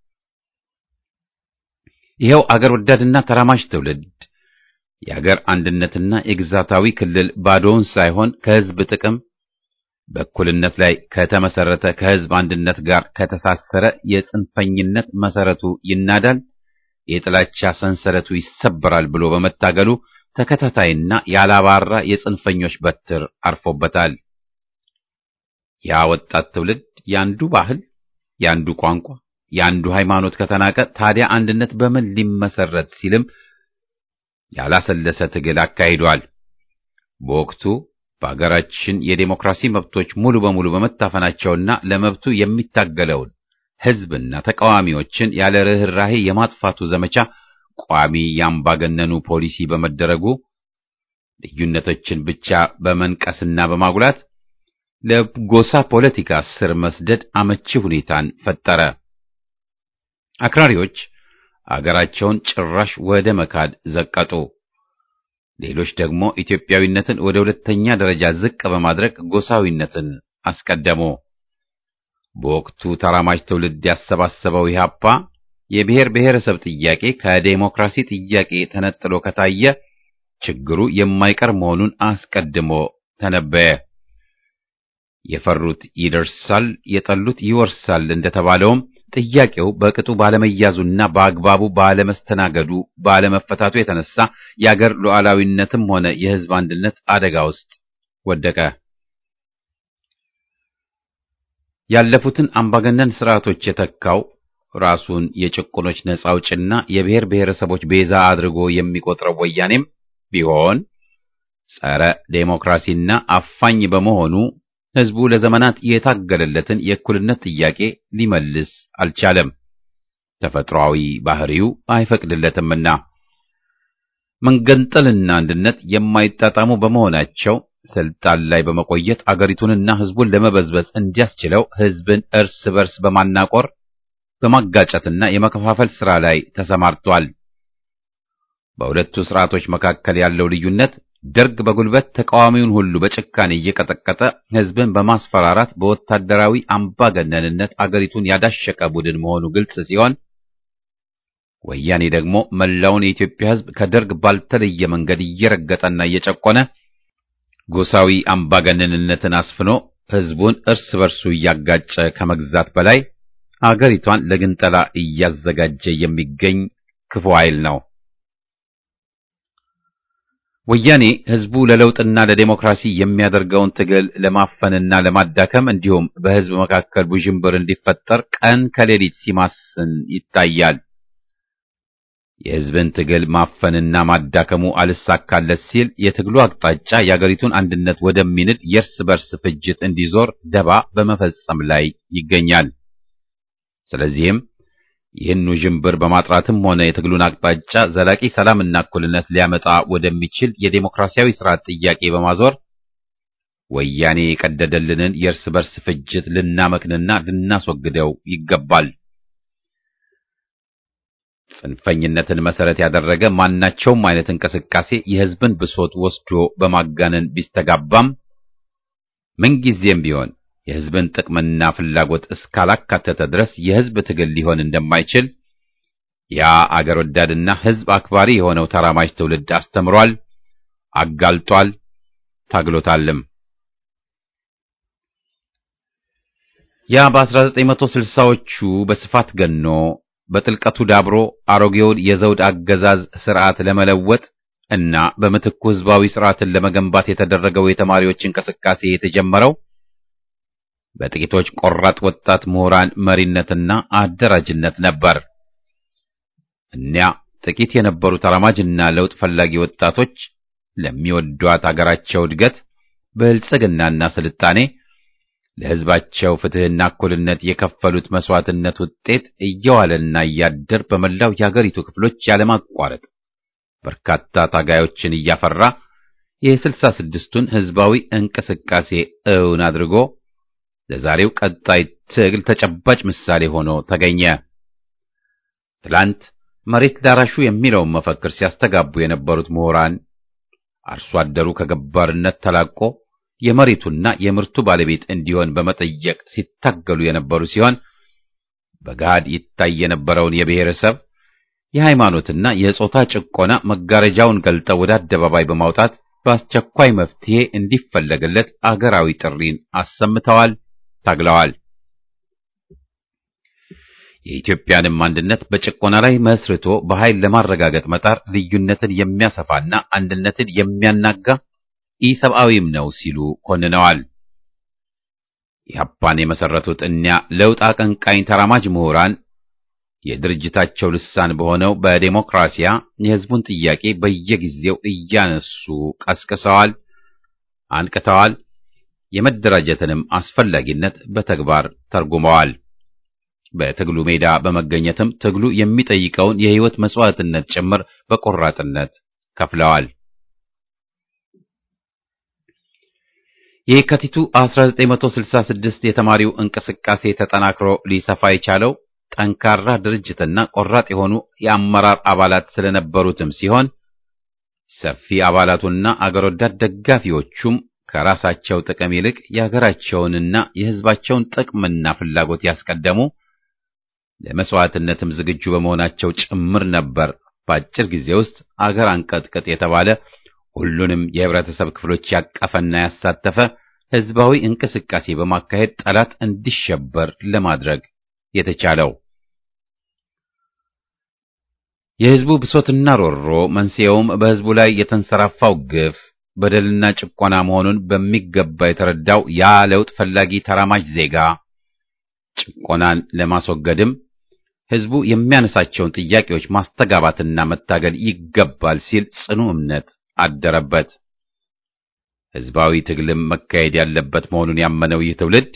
Speaker 2: ይኸው አገር ወዳድና ተራማጅ ትውልድ የአገር አንድነትና የግዛታዊ ክልል ባዶውን ሳይሆን ከሕዝብ ጥቅም በእኩልነት ላይ ከተመሰረተ ከሕዝብ አንድነት ጋር ከተሳሰረ የጽንፈኝነት መሰረቱ ይናዳል፣ የጥላቻ ሰንሰለቱ ይሰበራል ብሎ በመታገሉ ተከታታይና ያላባራ የጽንፈኞች በትር አርፎበታል። ያ ወጣት ትውልድ ያንዱ ባህል፣ ያንዱ ቋንቋ፣ ያንዱ ሃይማኖት ከተናቀ ታዲያ አንድነት በምን ሊመሰረት ሲልም ያላሰለሰ ትግል አካሂዷል። በወቅቱ በአገራችን የዴሞክራሲ መብቶች ሙሉ በሙሉ በመታፈናቸውና ለመብቱ የሚታገለውን ሕዝብና ተቃዋሚዎችን ያለ ርኅራሄ የማጥፋቱ ዘመቻ ቋሚ ያምባገነኑ ፖሊሲ በመደረጉ ልዩነቶችን ብቻ በመንቀስና በማጉላት ለጎሳ ፖለቲካ ስር መስደድ አመቺ ሁኔታን ፈጠረ። አክራሪዎች አገራቸውን ጭራሽ ወደ መካድ ዘቀጡ። ሌሎች ደግሞ ኢትዮጵያዊነትን ወደ ሁለተኛ ደረጃ ዝቅ በማድረግ ጎሳዊነትን አስቀደሙ። በወቅቱ ተራማጅ ትውልድ ያሰባሰበው ኢህአፓ የብሔር ብሔረሰብ ጥያቄ ከዴሞክራሲ ጥያቄ ተነጥሎ ከታየ ችግሩ የማይቀር መሆኑን አስቀድሞ ተነበየ። የፈሩት ይደርሳል፣ የጠሉት ይወርሳል እንደተባለውም ጥያቄው በቅጡ ባለመያዙና በአግባቡ ባለመስተናገዱ ባለመፈታቱ የተነሳ የአገር ሉዓላዊነትም ሆነ የሕዝብ አንድነት አደጋ ውስጥ ወደቀ። ያለፉትን አምባገነን ስርዓቶች የተካው ራሱን የጭቁኖች ነጻ አውጭና የብሔር ብሔረሰቦች ቤዛ አድርጎ የሚቆጥረው ወያኔም ቢሆን ጸረ ዴሞክራሲና አፋኝ በመሆኑ ሕዝቡ ለዘመናት የታገለለትን የእኩልነት ጥያቄ ሊመልስ አልቻለም። ተፈጥሯዊ ባህሪው አይፈቅድለትምና መንገንጠልና አንድነት የማይጣጣሙ በመሆናቸው ስልጣን ላይ በመቆየት አገሪቱንና ሕዝቡን ለመበዝበዝ እንዲያስችለው ሕዝብን እርስ በርስ በማናቆር በማጋጨትና የመከፋፈል ሥራ ላይ ተሰማርቷል። በሁለቱ ስርዓቶች መካከል ያለው ልዩነት ደርግ በጉልበት ተቃዋሚውን ሁሉ በጭካኔ እየቀጠቀጠ ሕዝብን በማስፈራራት በወታደራዊ አምባገነንነት አገሪቱን ያዳሸቀ ቡድን መሆኑ ግልጽ ሲሆን ወያኔ ደግሞ መላውን የኢትዮጵያ ሕዝብ ከደርግ ባልተለየ መንገድ እየረገጠና እየጨቆነ ጎሳዊ አምባገነንነትን አስፍኖ ሕዝቡን እርስ በርሱ እያጋጨ ከመግዛት በላይ አገሪቷን ለግንጠላ እያዘጋጀ የሚገኝ ክፉ ኃይል ነው። ወያኔ ሕዝቡ ለለውጥና ለዴሞክራሲ የሚያደርገውን ትግል ለማፈንና ለማዳከም እንዲሁም በሕዝብ መካከል ውዥንብር እንዲፈጠር ቀን ከሌሊት ሲማስን ይታያል። የሕዝብን ትግል ማፈንና ማዳከሙ አልሳካለት ሲል የትግሉ አቅጣጫ የአገሪቱን አንድነት ወደሚንድ የእርስ በርስ ፍጅት እንዲዞር ደባ በመፈጸም ላይ ይገኛል። ስለዚህም ይህን ውዥንብር በማጥራትም ሆነ የትግሉን አቅጣጫ ዘላቂ ሰላምና እኩልነት ሊያመጣ ወደሚችል የዴሞክራሲያዊ ስርዓት ጥያቄ በማዞር ወያኔ የቀደደልንን የእርስ በርስ ፍጅት ልናመክንና ልናስወግደው ይገባል። ጽንፈኝነትን መሰረት ያደረገ ማናቸውም አይነት እንቅስቃሴ የሕዝብን ብሶት ወስዶ በማጋነን ቢስተጋባም ምንጊዜም ቢሆን የሕዝብን ጥቅምና ፍላጎት እስካላካተተ ድረስ የሕዝብ ትግል ሊሆን እንደማይችል ያ አገር ወዳድና ሕዝብ አክባሪ የሆነው ተራማጅ ትውልድ አስተምሯል፣ አጋልጧል፣ ታግሎታልም። ያ በ1960ዎቹ በስፋት ገኖ በጥልቀቱ ዳብሮ አሮጌውን የዘውድ አገዛዝ ስርዓት ለመለወጥ እና በምትኩ ሕዝባዊ ስርዓትን ለመገንባት የተደረገው የተማሪዎች እንቅስቃሴ የተጀመረው በጥቂቶች ቆራጥ ወጣት ምሁራን መሪነትና አደራጅነት ነበር። እኒያ ጥቂት የነበሩ ተራማጅና ለውጥ ፈላጊ ወጣቶች ለሚወዷት አገራቸው እድገት፣ ብልጽግናና ስልጣኔ ለሕዝባቸው ፍትሕና እኩልነት የከፈሉት መስዋዕትነት ውጤት እየዋለና እያደር በመላው የአገሪቱ ክፍሎች ያለማቋረጥ በርካታ ታጋዮችን እያፈራ የስልሳ ስድስቱን ሕዝባዊ እንቅስቃሴ እውን አድርጎ ለዛሬው ቀጣይ ትግል ተጨባጭ ምሳሌ ሆኖ ተገኘ። ትላንት መሬት ዳራሹ የሚለውን መፈክር ሲያስተጋቡ የነበሩት ምሁራን አርሶ አደሩ ከገባርነት ተላቆ የመሬቱና የምርቱ ባለቤት እንዲሆን በመጠየቅ ሲታገሉ የነበሩ ሲሆን በገሃድ ይታይ የነበረውን የብሔረሰብ የሃይማኖትና የጾታ ጭቆና መጋረጃውን ገልጠው ወደ አደባባይ በማውጣት በአስቸኳይ መፍትሄ እንዲፈለግለት አገራዊ ጥሪን አሰምተዋል፣ ታግለዋል። የኢትዮጵያንም አንድነት በጭቆና ላይ መስርቶ በኃይል ለማረጋገጥ መጣር ልዩነትን የሚያሰፋና አንድነትን የሚያናጋ ኢሰብአዊም ነው ሲሉ ኮንነዋል። ኢህአፓን የመሰረቱት እኒያ ለውጥ አቀንቃኝ ተራማጅ ምሁራን የድርጅታቸው ልሳን በሆነው በዴሞክራሲያ የሕዝቡን ጥያቄ በየጊዜው እያነሱ ቀስቅሰዋል፣ አንቅተዋል። የመደራጀትንም አስፈላጊነት በተግባር ተርጉመዋል። በትግሉ ሜዳ በመገኘትም ትግሉ የሚጠይቀውን የሕይወት መስዋዕትነት ጭምር በቆራጥነት ከፍለዋል። የካቲቱ 1966 የተማሪው እንቅስቃሴ ተጠናክሮ ሊሰፋ የቻለው ጠንካራ ድርጅትና ቆራጥ የሆኑ የአመራር አባላት ስለነበሩትም ሲሆን ሰፊ አባላቱና አገር ወዳድ ደጋፊዎቹም ከራሳቸው ጥቅም ይልቅ የሀገራቸውንና የሕዝባቸውን ጥቅምና ፍላጎት ያስቀደሙ ለመስዋዕትነትም ዝግጁ በመሆናቸው ጭምር ነበር። በአጭር ጊዜ ውስጥ አገር አንቀጥቅጥ የተባለ ሁሉንም የህብረተሰብ ክፍሎች ያቀፈና ያሳተፈ ህዝባዊ እንቅስቃሴ በማካሄድ ጠላት እንዲሸበር ለማድረግ የተቻለው። የህዝቡ ብሶትና ሮሮ መንስኤውም በህዝቡ ላይ የተንሰራፋው ግፍ በደልና ጭቆና መሆኑን በሚገባ የተረዳው ያ ለውጥ ፈላጊ ተራማጅ ዜጋ ጭቆናን ለማስወገድም ህዝቡ የሚያነሳቸውን ጥያቄዎች ማስተጋባትና መታገል ይገባል ሲል ጽኑ እምነት አደረበት። ህዝባዊ ትግልም መካሄድ ያለበት መሆኑን ያመነው ይህ ትውልድ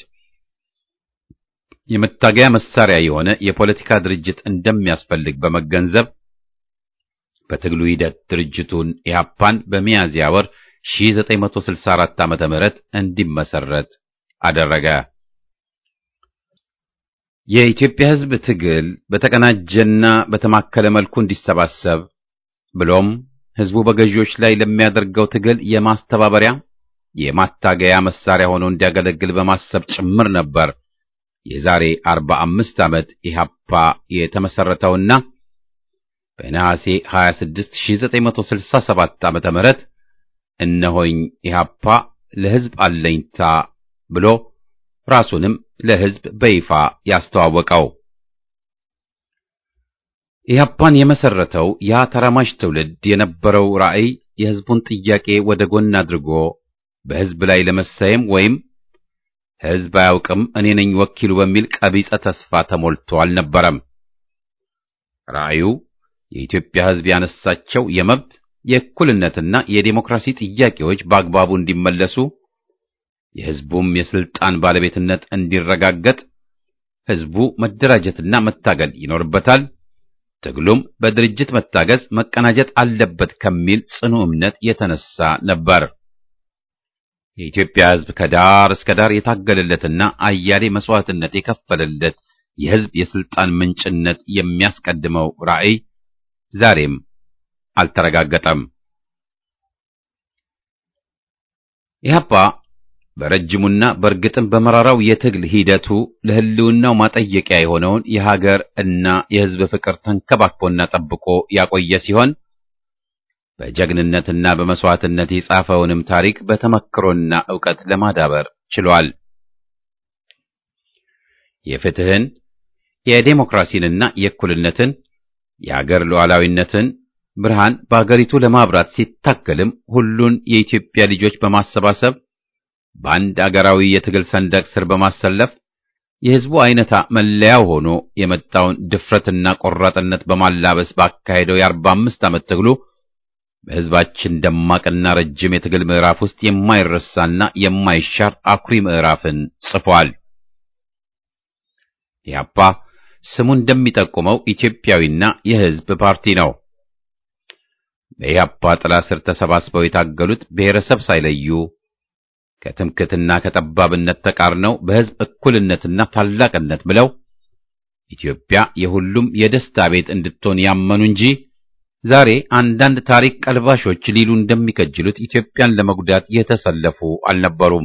Speaker 2: የመታገያ መሳሪያ የሆነ የፖለቲካ ድርጅት እንደሚያስፈልግ በመገንዘብ በትግሉ ሂደት ድርጅቱን ኢህአፓን በሚያዝያ ወር 1964 ዓመተ ምህረት እንዲመሰረት አደረገ። የኢትዮጵያ ህዝብ ትግል በተቀናጀና በተማከለ መልኩ እንዲሰባሰብ ብሎም ህዝቡ በገዢዎች ላይ ለሚያደርገው ትግል የማስተባበሪያ የማታገያ መሳሪያ ሆኖ እንዲያገለግል በማሰብ ጭምር ነበር የዛሬ 45 ዓመት ኢህአፓ የተመሰረተውና በነሐሴ 26 1967 ዓመተ ምህረት እነሆኝ ኢህአፓ ለህዝብ አለኝታ ብሎ ራሱንም ለህዝብ በይፋ ያስተዋወቀው። ኢህአፓን የመሰረተው ያ ተራማጅ ትውልድ የነበረው ራዕይ የህዝቡን ጥያቄ ወደ ጎን አድርጎ በህዝብ ላይ ለመሳየም ወይም ህዝብ አያውቅም እኔ ነኝ ወኪሉ በሚል ቀቢጸ ተስፋ ተሞልቶ አልነበረም። ራዕዩ የኢትዮጵያ ህዝብ ያነሳቸው የመብት የእኩልነትና የዴሞክራሲ ጥያቄዎች በአግባቡ እንዲመለሱ የህዝቡም የስልጣን ባለቤትነት እንዲረጋገጥ ህዝቡ መደራጀትና መታገል ይኖርበታል። ትግሉም በድርጅት መታገዝ መቀናጀት አለበት ከሚል ጽኑ እምነት የተነሳ ነበር። የኢትዮጵያ ህዝብ ከዳር እስከ ዳር የታገለለትና አያሌ መስዋዕትነት የከፈለለት የህዝብ የስልጣን ምንጭነት የሚያስቀድመው ራዕይ ዛሬም አልተረጋገጠም። ኢህአፓ በረጅሙና በእርግጥም በመራራው የትግል ሂደቱ ለህልውናው ማጠየቂያ የሆነውን የሀገር እና የህዝብ ፍቅር ተንከባክቦና ጠብቆ ያቆየ ሲሆን በጀግንነትና በመስዋዕትነት የጻፈውንም ታሪክ በተመክሮና ዕውቀት ለማዳበር ችሏል። የፍትህን፣ የዴሞክራሲንና የእኩልነትን የአገር ሉዓላዊነትን ብርሃን በአገሪቱ ለማብራት ሲታገልም ሁሉን የኢትዮጵያ ልጆች በማሰባሰብ በአንድ አገራዊ የትግል ሰንደቅ ስር በማሰለፍ የህዝቡ አይነታ መለያው ሆኖ የመጣውን ድፍረትና ቆራጥነት በማላበስ ባካሄደው የአርባ አምስት ዓመት ትግሉ በህዝባችን ደማቅና ረጅም የትግል ምዕራፍ ውስጥ የማይረሳና የማይሻር አኩሪ ምዕራፍን ጽፏል። ኢህአፓ ስሙ እንደሚጠቁመው ኢትዮጵያዊና የህዝብ ፓርቲ ነው። በኢህአፓ ጥላ ስር ተሰባስበው የታገሉት ብሔረሰብ ሳይለዩ ከትምክትና ከጠባብነት ተቃርነው በህዝብ እኩልነትና ታላቅነት ብለው ኢትዮጵያ የሁሉም የደስታ ቤት እንድትሆን ያመኑ እንጂ ዛሬ አንዳንድ ታሪክ ቀልባሾች ሊሉ እንደሚከጅሉት ኢትዮጵያን ለመጉዳት የተሰለፉ አልነበሩም።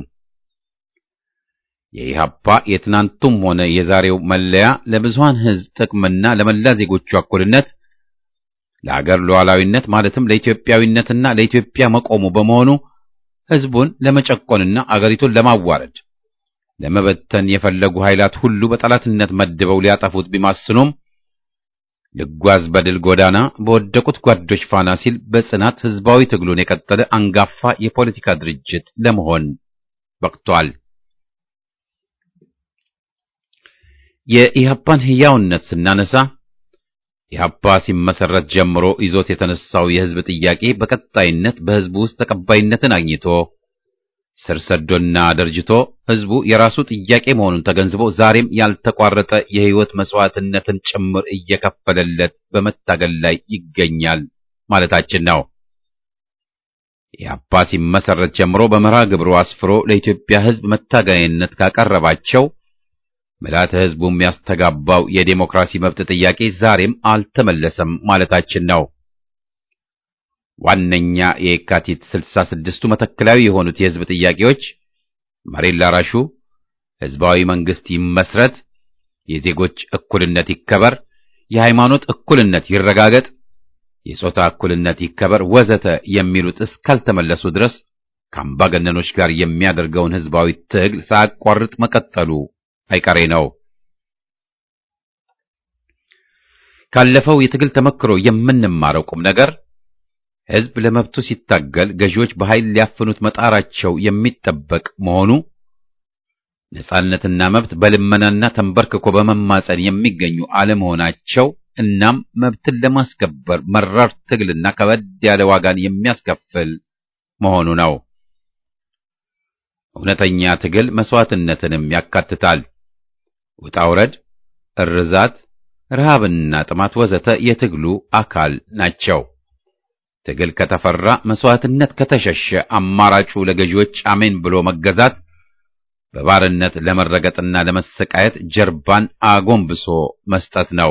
Speaker 2: የኢህአፓ የትናንቱም ሆነ የዛሬው መለያ ለብዙሃን ህዝብ ጥቅምና ለመላ ዜጎቹ እኩልነት፣ ለአገር ሉዓላዊነት ማለትም ለኢትዮጵያዊነትና ለኢትዮጵያ መቆሙ በመሆኑ ህዝቡን ለመጨቆንና አገሪቱን ለማዋረድ ለመበተን የፈለጉ ኃይላት ሁሉ በጠላትነት መድበው ሊያጠፉት ቢማስኑም ልጓዝ በድል ጎዳና በወደቁት ጓዶች ፋና ሲል በጽናት ህዝባዊ ትግሉን የቀጠለ አንጋፋ የፖለቲካ ድርጅት ለመሆን በቅቷል። የኢህአፓን ህያውነት ስናነሳ ኢህአፓ ሲመሰረት ጀምሮ ይዞት የተነሳው የህዝብ ጥያቄ በቀጣይነት በህዝቡ ውስጥ ተቀባይነትን አግኝቶ ስር ሰዶና ደርጅቶ ህዝቡ የራሱ ጥያቄ መሆኑን ተገንዝቦ ዛሬም ያልተቋረጠ የህይወት መስዋዕትነትን ጭምር እየከፈለለት በመታገል ላይ ይገኛል ማለታችን ነው። የአባ ሲመሰረት ጀምሮ በመርሃ ግብሩ አስፍሮ ለኢትዮጵያ ህዝብ መታገያነት ካቀረባቸው ምልዓተ ህዝቡ የሚያስተጋባው የዴሞክራሲ መብት ጥያቄ ዛሬም አልተመለሰም ማለታችን ነው። ዋነኛ የየካቲት ስልሳ ስድስቱ መተከላዊ የሆኑት የህዝብ ጥያቄዎች መሬት ላራሹ፣ ህዝባዊ መንግስት ይመስረት፣ የዜጎች እኩልነት ይከበር፣ የሃይማኖት እኩልነት ይረጋገጥ፣ የጾታ እኩልነት ይከበር ወዘተ የሚሉት እስካልተመለሱ ድረስ ከአምባገነኖች ጋር የሚያደርገውን ህዝባዊ ትግል ሳያቋርጥ መቀጠሉ አይቀሬ ነው። ካለፈው የትግል ተመክሮ የምንማረው ቁም ነገር ህዝብ ለመብቱ ሲታገል ገዢዎች በኃይል ሊያፍኑት መጣራቸው የሚጠበቅ መሆኑ፣ ነጻነትና መብት በልመናና ተንበርክኮ በመማጸን የሚገኙ አለመሆናቸው እናም መብትን ለማስከበር መራር ትግልና ከበድ ያለ ዋጋን የሚያስከፍል መሆኑ ነው። እውነተኛ ትግል መስዋዕትነትንም ያካትታል። ውጣ ውረድ፣ እርዛት፣ ረሃብና ጥማት ወዘተ የትግሉ አካል ናቸው። ትግል ከተፈራ፣ መስዋዕትነት ከተሸሸ አማራጩ ለገዢዎች አሜን ብሎ መገዛት፣ በባርነት ለመረገጥና ለመሰቃየት ጀርባን አጎንብሶ መስጠት ነው።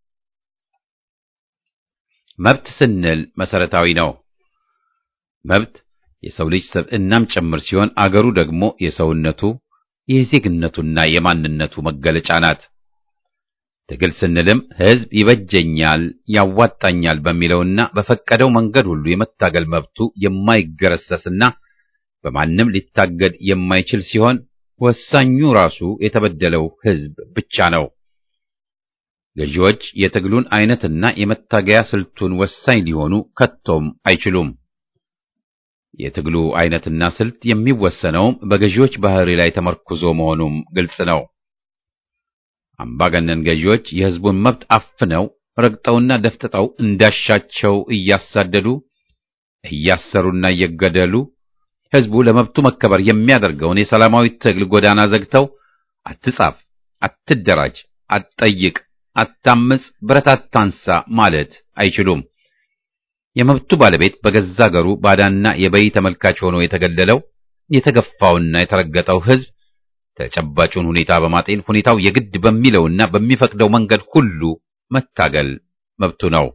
Speaker 2: መብት ስንል መሰረታዊ ነው። መብት የሰው ልጅ ሰብዕናም ጭምር ሲሆን አገሩ ደግሞ የሰውነቱ የዜግነቱና የማንነቱ መገለጫ ናት። ትግል ስንልም ሕዝብ ይበጀኛል፣ ያዋጣኛል በሚለውና በፈቀደው መንገድ ሁሉ የመታገል መብቱ የማይገረሰስና በማንም ሊታገድ የማይችል ሲሆን ወሳኙ ራሱ የተበደለው ሕዝብ ብቻ ነው። ገዢዎች የትግሉን አይነትና የመታገያ ስልቱን ወሳኝ ሊሆኑ ከቶም አይችሉም። የትግሉ አይነትና ስልት የሚወሰነውም በገዢዎች ባህሪ ላይ ተመርኩዞ መሆኑም ግልጽ ነው። አምባገነን ገዢዎች የሕዝቡን መብት አፍነው ረግጠውና ደፍጥጠው እንዳሻቸው እያሳደዱ እያሰሩና እየገደሉ ሕዝቡ ለመብቱ መከበር የሚያደርገውን የሰላማዊ ትግል ጎዳና ዘግተው አትጻፍ፣ አትደራጅ፣ አትጠይቅ፣ አታምጽ፣ ብረት አታንሳ ማለት አይችሉም። የመብቱ ባለቤት በገዛ አገሩ ባዳና የበይ ተመልካች ሆኖ የተገለለው የተገፋውና የተረገጠው ሕዝብ ተጨባጩን ሁኔታ በማጤን ሁኔታው የግድ በሚለውና በሚፈቅደው መንገድ ሁሉ መታገል መብቱ ነው።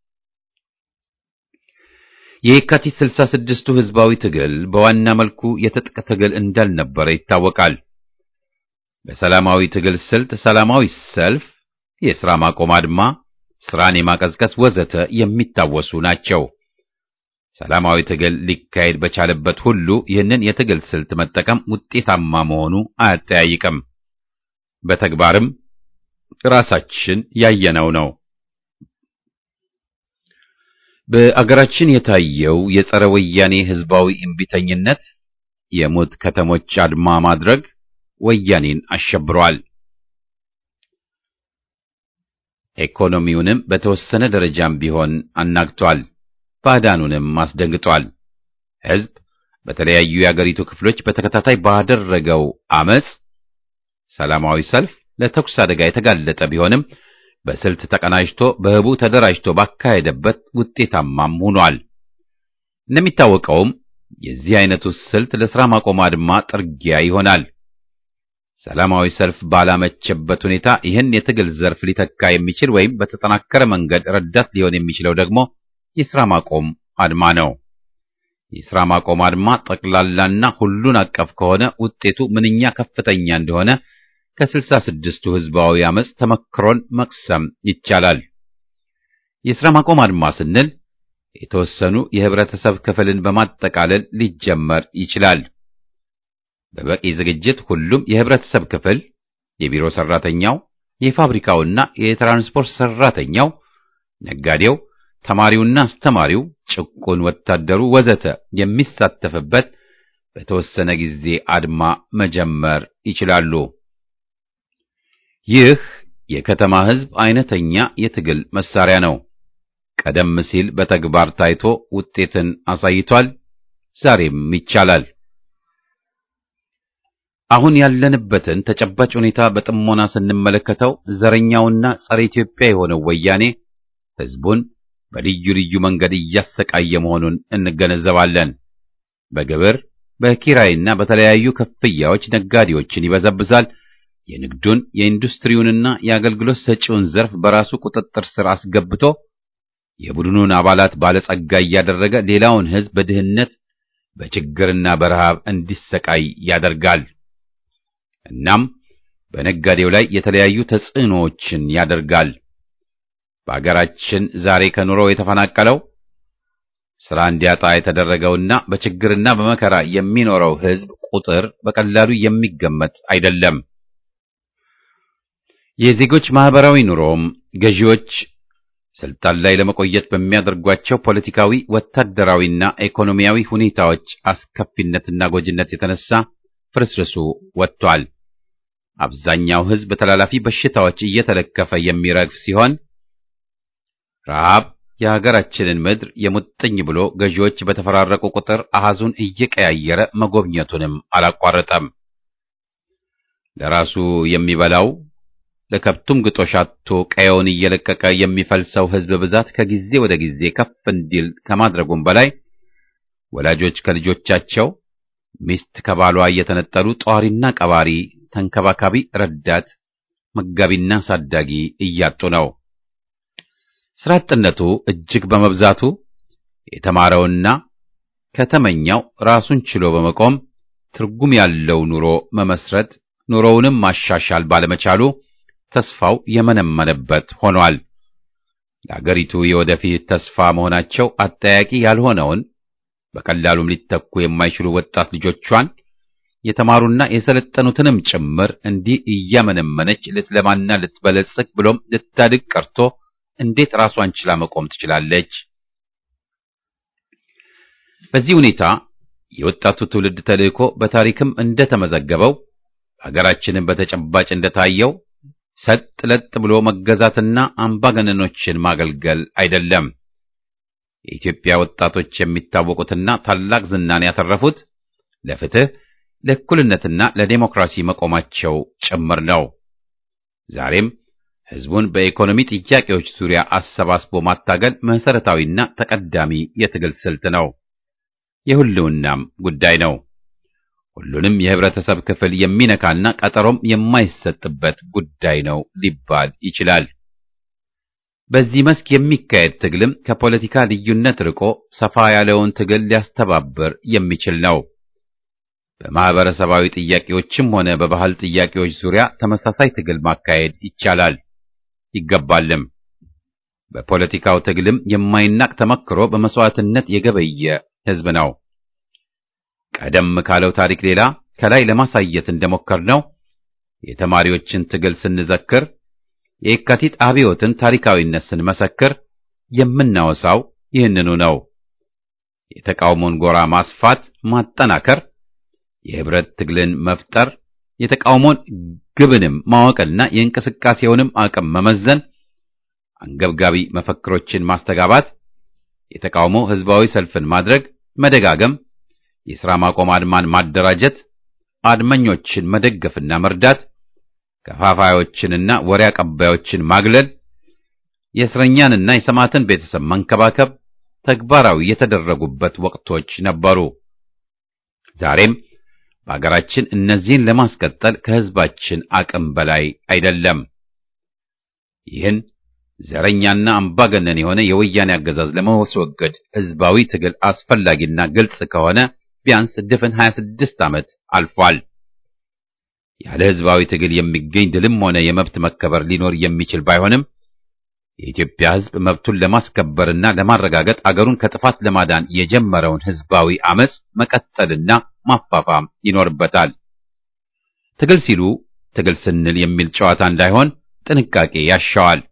Speaker 2: የየካቲት ስልሳ ስድስቱ ሕዝባዊ ትግል በዋና መልኩ የትጥቅ ትግል እንዳልነበረ ይታወቃል። በሰላማዊ ትግል ስልት ሰላማዊ ሰልፍ፣ የሥራ ማቆም አድማ፣ ስራን የማቀዝቀዝ ወዘተ የሚታወሱ ናቸው። ሰላማዊ ትግል ሊካሄድ በቻለበት ሁሉ ይህንን የትግል ስልት መጠቀም ውጤታማ መሆኑ አያጠያይቅም። በተግባርም ራሳችን ያየነው ነው። በአገራችን የታየው የጸረ ወያኔ ህዝባዊ እምቢተኝነት፣ የሞት ከተሞች አድማ ማድረግ ወያኔን አሸብሯል። ኢኮኖሚውንም በተወሰነ ደረጃም ቢሆን አናግቷል። ባዕዳኑንም አስደንግጧል። ሕዝብ በተለያዩ የአገሪቱ ክፍሎች በተከታታይ ባደረገው አመጽ፣ ሰላማዊ ሰልፍ ለተኩስ አደጋ የተጋለጠ ቢሆንም በስልት ተቀናጅቶ በህቡ ተደራጅቶ ባካሄደበት ውጤታማም ሆኗል። እንደሚታወቀውም የዚህ አይነቱ ስልት ለሥራ ማቆም አድማ ጥርጊያ ይሆናል። ሰላማዊ ሰልፍ ባላመቸበት ሁኔታ ይህን የትግል ዘርፍ ሊተካ የሚችል ወይም በተጠናከረ መንገድ ረዳት ሊሆን የሚችለው ደግሞ የሥራ ማቆም አድማ ነው። የሥራ ማቆም አድማ ጠቅላላና ሁሉን አቀፍ ከሆነ ውጤቱ ምንኛ ከፍተኛ እንደሆነ ከስልሳ ስድስቱ ህዝባዊ አመጽ ተመክሮን መቅሰም ይቻላል። የሥራ ማቆም አድማ ስንል የተወሰኑ የህብረተሰብ ክፍልን በማጠቃለል ሊጀመር ይችላል። በበቂ ዝግጅት ሁሉም የህብረተሰብ ክፍል የቢሮ ሰራተኛው፣ የፋብሪካውና የትራንስፖርት ሰራተኛው፣ ነጋዴው፣ ተማሪውና አስተማሪው፣ ጭቁን ወታደሩ ወዘተ የሚሳተፍበት በተወሰነ ጊዜ አድማ መጀመር ይችላሉ። ይህ የከተማ ህዝብ አይነተኛ የትግል መሳሪያ ነው። ቀደም ሲል በተግባር ታይቶ ውጤትን አሳይቷል። ዛሬም ይቻላል። አሁን ያለንበትን ተጨባጭ ሁኔታ በጥሞና ስንመለከተው ዘረኛውና ጸረ ኢትዮጵያ የሆነው ወያኔ ሕዝቡን በልዩ ልዩ መንገድ እያሰቃየ መሆኑን እንገነዘባለን። በግብር በኪራይና በተለያዩ ክፍያዎች ነጋዴዎችን ይበዘብዛል። የንግዱን የኢንዱስትሪውንና የአገልግሎት ሰጪውን ዘርፍ በራሱ ቁጥጥር ስር አስገብቶ የቡድኑን አባላት ባለጸጋ እያደረገ ሌላውን ሕዝብ በድህነት በችግርና በረሃብ እንዲሰቃይ ያደርጋል። እናም በነጋዴው ላይ የተለያዩ ተጽዕኖዎችን ያደርጋል። በአገራችን ዛሬ ከኑሮ የተፈናቀለው ሥራ እንዲያጣ የተደረገውና በችግርና በመከራ የሚኖረው ሕዝብ ቁጥር በቀላሉ የሚገመት አይደለም። የዜጎች ማህበራዊ ኑሮም ገዢዎች ስልጣን ላይ ለመቆየት በሚያደርጓቸው ፖለቲካዊ፣ ወታደራዊና ኢኮኖሚያዊ ሁኔታዎች አስከፊነትና ጎጂነት የተነሳ ፍርስርሱ ወጥቷል። አብዛኛው ሕዝብ በተላላፊ በሽታዎች እየተለከፈ የሚረግፍ ሲሆን ረሃብ የሀገራችንን ምድር የሙጥኝ ብሎ ገዢዎች በተፈራረቁ ቁጥር አሃዙን እየቀያየረ መጎብኘቱንም አላቋረጠም። ለራሱ የሚበላው ለከብቱም ግጦሽ አጥቶ ቀየውን እየለቀቀ የሚፈልሰው ሕዝብ ብዛት ከጊዜ ወደ ጊዜ ከፍ እንዲል ከማድረጉም በላይ ወላጆች ከልጆቻቸው፣ ሚስት ከባሏ እየተነጠሉ ጧሪና ቀባሪ፣ ተንከባካቢ፣ ረዳት፣ መጋቢና ሳዳጊ እያጡ ነው። ስራ አጥነቱ እጅግ በመብዛቱ የተማረውና ከተመኛው ራሱን ችሎ በመቆም ትርጉም ያለው ኑሮ መመስረት ኑሮውንም ማሻሻል ባለመቻሉ ተስፋው የመነመነበት ሆኗል። ለአገሪቱ የወደፊት ተስፋ መሆናቸው አጠያቂ ያልሆነውን በቀላሉም ሊተኩ የማይችሉ ወጣት ልጆቿን የተማሩና የሰለጠኑትንም ጭምር እንዲህ እያመነመነች ልትለማና ልትበለጽግ ብሎም ልታድግ ቀርቶ እንዴት ራሷን ችላ መቆም ትችላለች? በዚህ ሁኔታ የወጣቱ ትውልድ ተልእኮ በታሪክም እንደተመዘገበው ሀገራችንን በተጨባጭ እንደታየው ሰጥ ለጥ ብሎ መገዛትና አምባገነኖችን ማገልገል አይደለም። የኢትዮጵያ ወጣቶች የሚታወቁትና ታላቅ ዝናን ያተረፉት ለፍትህ፣ ለእኩልነትና ለዴሞክራሲ መቆማቸው ጭምር ነው። ዛሬም ሕዝቡን በኢኮኖሚ ጥያቄዎች ዙሪያ አሰባስቦ ማታገል መሰረታዊና ተቀዳሚ የትግል ስልት ነው። የሁሉናም ጉዳይ ነው። ሁሉንም የህብረተሰብ ክፍል የሚነካና ቀጠሮም የማይሰጥበት ጉዳይ ነው ሊባል ይችላል። በዚህ መስክ የሚካሄድ ትግልም ከፖለቲካ ልዩነት ርቆ ሰፋ ያለውን ትግል ሊያስተባብር የሚችል ነው። በማህበረሰባዊ ጥያቄዎችም ሆነ በባህል ጥያቄዎች ዙሪያ ተመሳሳይ ትግል ማካሄድ ይቻላል ይገባልም። በፖለቲካው ትግልም የማይናቅ ተመክሮ በመስዋዕትነት የገበየ ህዝብ ነው። ቀደም ካለው ታሪክ ሌላ ከላይ ለማሳየት እንደሞከርነው የተማሪዎችን ትግል ስንዘክር፣ የየካቲት አብዮትን ታሪካዊነት ስንመሰክር የምናወሳው ይህንኑ ነው። የተቃውሞን ጎራ ማስፋት፣ ማጠናከር፣ የህብረት ትግልን መፍጠር፣ የተቃውሞን ግብንም ማወቅና የእንቅስቃሴውንም አቅም መመዘን፣ አንገብጋቢ መፈክሮችን ማስተጋባት፣ የተቃውሞ ህዝባዊ ሰልፍን ማድረግ፣ መደጋገም የሥራ ማቆም አድማን ማደራጀት፣ አድመኞችን መደገፍና መርዳት፣ ከፋፋዮችንና ወሬ አቀባዮችን ማግለል፣ የእስረኛንና የሰማዕትን ቤተሰብ መንከባከብ ተግባራዊ የተደረጉበት ወቅቶች ነበሩ። ዛሬም በአገራችን እነዚህን ለማስቀጠል ከህዝባችን አቅም በላይ አይደለም። ይህን ዘረኛና አምባገነን የሆነ የወያኔ አገዛዝ ለማስወገድ ህዝባዊ ትግል አስፈላጊና ግልጽ ከሆነ ቢያንስ ድፍን 26 ዓመት አልፏል። ያለ ህዝባዊ ትግል የሚገኝ ድልም ሆነ የመብት መከበር ሊኖር የሚችል ባይሆንም የኢትዮጵያ ህዝብ መብቱን ለማስከበርና ለማረጋገጥ አገሩን ከጥፋት ለማዳን የጀመረውን ህዝባዊ አመጽ መቀጠልና ማፋፋም ይኖርበታል። ትግል ሲሉ ትግል ስንል የሚል ጨዋታ እንዳይሆን ጥንቃቄ ያሻዋል።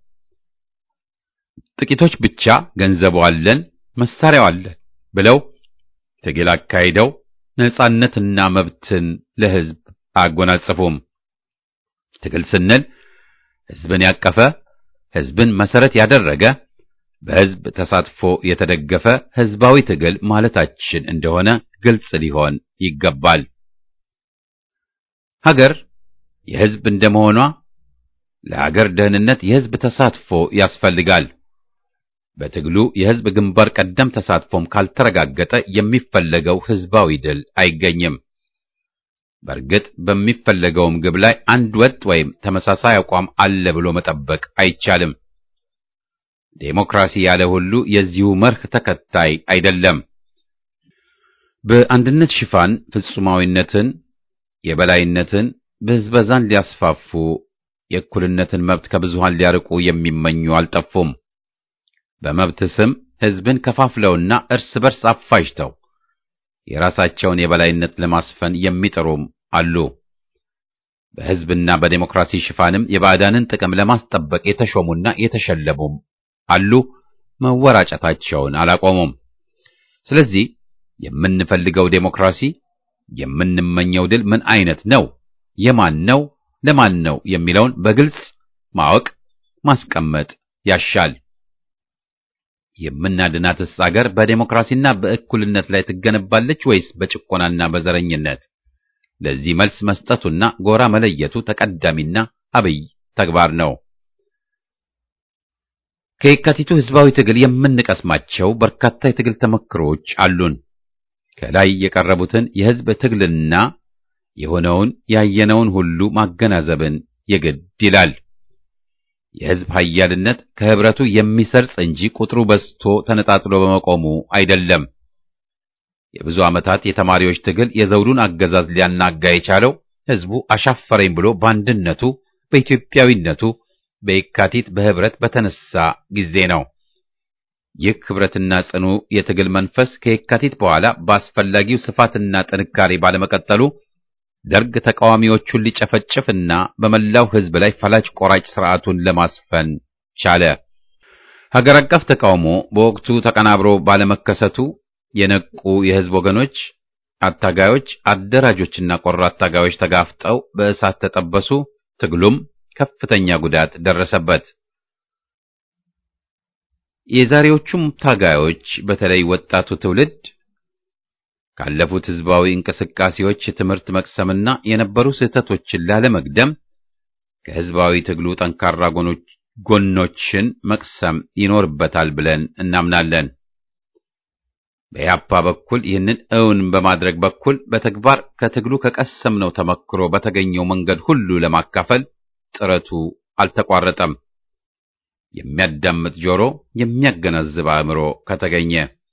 Speaker 2: ጥቂቶች ብቻ ገንዘቡ አለን፣ መሳሪያው አለን ብለው ትግል አካሂደው ነጻነትና መብትን ለህዝብ አያጎናጽፉም። ትግል ስንል ህዝብን ያቀፈ ህዝብን መሰረት ያደረገ በህዝብ ተሳትፎ የተደገፈ ህዝባዊ ትግል ማለታችን እንደሆነ ግልጽ ሊሆን ይገባል። ሀገር የሕዝብ እንደመሆኗ ለሀገር ደህንነት የሕዝብ ተሳትፎ ያስፈልጋል። በትግሉ የሕዝብ ግንባር ቀደም ተሳትፎም ካልተረጋገጠ የሚፈለገው ሕዝባዊ ድል አይገኝም። በእርግጥ በሚፈለገውም ግብ ላይ አንድ ወጥ ወይም ተመሳሳይ አቋም አለ ብሎ መጠበቅ አይቻልም። ዴሞክራሲ ያለ ሁሉ የዚሁ መርህ ተከታይ አይደለም። በአንድነት ሽፋን ፍጹማዊነትን፣ የበላይነትን፣ ብዝበዛን ሊያስፋፉ የእኩልነትን መብት ከብዙሃን ሊያርቁ የሚመኙ አልጠፉም። በመብት ስም ሕዝብን ከፋፍለውና እርስ በርስ አፋጅተው የራሳቸውን የበላይነት ለማስፈን የሚጥሩም አሉ። በሕዝብና በዴሞክራሲ ሽፋንም የባዕዳንን ጥቅም ለማስጠበቅ የተሾሙና የተሸለሙም አሉ። መወራጨታቸውን አላቆሙም። ስለዚህ የምንፈልገው ዴሞክራሲ፣ የምንመኘው ድል ምን አይነት ነው፣ የማን ነው፣ ለማን ነው የሚለውን በግልጽ ማወቅ ማስቀመጥ ያሻል። የምናድናትስ አገር በዴሞክራሲና በእኩልነት ላይ ትገነባለች ወይስ በጭቆናና በዘረኝነት? ለዚህ መልስ መስጠቱና ጎራ መለየቱ ተቀዳሚና አብይ ተግባር ነው። ከየካቲቱ ሕዝባዊ ትግል የምንቀስማቸው በርካታ የትግል ተመክሮች አሉን። ከላይ የቀረቡትን የሕዝብ ትግልና የሆነውን ያየነውን ሁሉ ማገናዘብን የግድ ይላል። የሕዝብ ኃያልነት ከህብረቱ የሚሰርጽ እንጂ ቁጥሩ በዝቶ ተነጣጥሎ በመቆሙ አይደለም። የብዙ ዓመታት የተማሪዎች ትግል የዘውዱን አገዛዝ ሊያናጋ የቻለው ሕዝቡ አሻፈረኝ ብሎ በአንድነቱ በኢትዮጵያዊነቱ በየካቲት በህብረት በተነሳ ጊዜ ነው። ይህ ህብረትና ጽኑ የትግል መንፈስ ከየካቲት በኋላ በአስፈላጊው ስፋትና ጥንካሬ ባለመቀጠሉ ደርግ ተቃዋሚዎቹን ሊጨፈጭፍና በመላው ህዝብ ላይ ፈላጭ ቆራጭ ስርዓቱን ለማስፈን ቻለ። ሀገር አቀፍ ተቃውሞ በወቅቱ ተቀናብሮ ባለመከሰቱ የነቁ የህዝብ ወገኖች፣ አታጋዮች፣ አደራጆችና ቆራጥ ታጋዮች ተጋፍጠው በእሳት ተጠበሱ። ትግሉም ከፍተኛ ጉዳት ደረሰበት። የዛሬዎቹም ታጋዮች በተለይ ወጣቱ ትውልድ ካለፉት ህዝባዊ እንቅስቃሴዎች ትምህርት መቅሰምና የነበሩ ስህተቶችን ላለመግደም ከህዝባዊ ትግሉ ጠንካራ ጎኖችን መቅሰም ይኖርበታል ብለን እናምናለን። በኢህአፓ በኩል ይህንን እውን በማድረግ በኩል በተግባር ከትግሉ ከቀሰምነው ተመክሮ በተገኘው መንገድ ሁሉ ለማካፈል ጥረቱ አልተቋረጠም። የሚያዳምጥ ጆሮ፣ የሚያገናዝብ አእምሮ ከተገኘ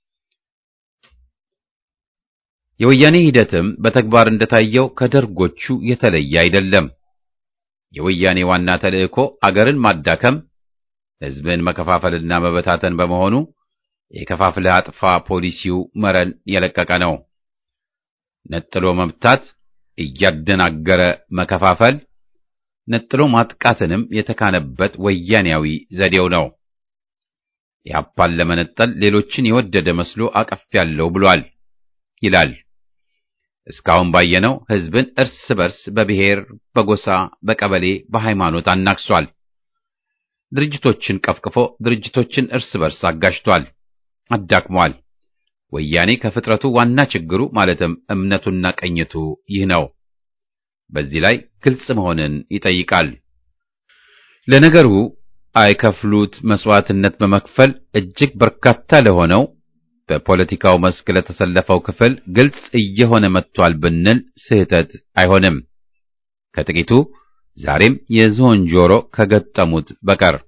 Speaker 2: የወያኔ ሂደትም በተግባር እንደታየው ከደርጎቹ የተለየ አይደለም። የወያኔ ዋና ተልእኮ አገርን ማዳከም፣ ህዝብን መከፋፈልና መበታተን በመሆኑ የከፋፍለህ አጥፋ ፖሊሲው መረን የለቀቀ ነው። ነጥሎ መምታት፣ እያደናገረ መከፋፈል፣ ነጥሎ ማጥቃትንም የተካነበት ወያኔያዊ ዘዴው ነው። ኢህአፓን ለመነጠል ሌሎችን የወደደ መስሎ አቀፍ ያለው ብሏል ይላል። እስካሁን ባየነው ህዝብን እርስ በርስ በብሔር፣ በጎሳ፣ በቀበሌ፣ በሃይማኖት አናክሷል። ድርጅቶችን ቀፍቅፎ ድርጅቶችን እርስ በርስ አጋጭቷል፣ አዳክሟል። ወያኔ ከፍጥረቱ ዋና ችግሩ ማለትም እምነቱና ቀኝቱ ይህ ነው። በዚህ ላይ ግልጽ መሆንን ይጠይቃል። ለነገሩ አይከፍሉት መስዋዕትነት በመክፈል እጅግ በርካታ ለሆነው በፖለቲካው መስክ ለተሰለፈው ክፍል ግልጽ እየሆነ መጥቷል ብንል ስህተት አይሆንም። ከጥቂቱ ዛሬም የዝሆን ጆሮ ከገጠሙት በቀር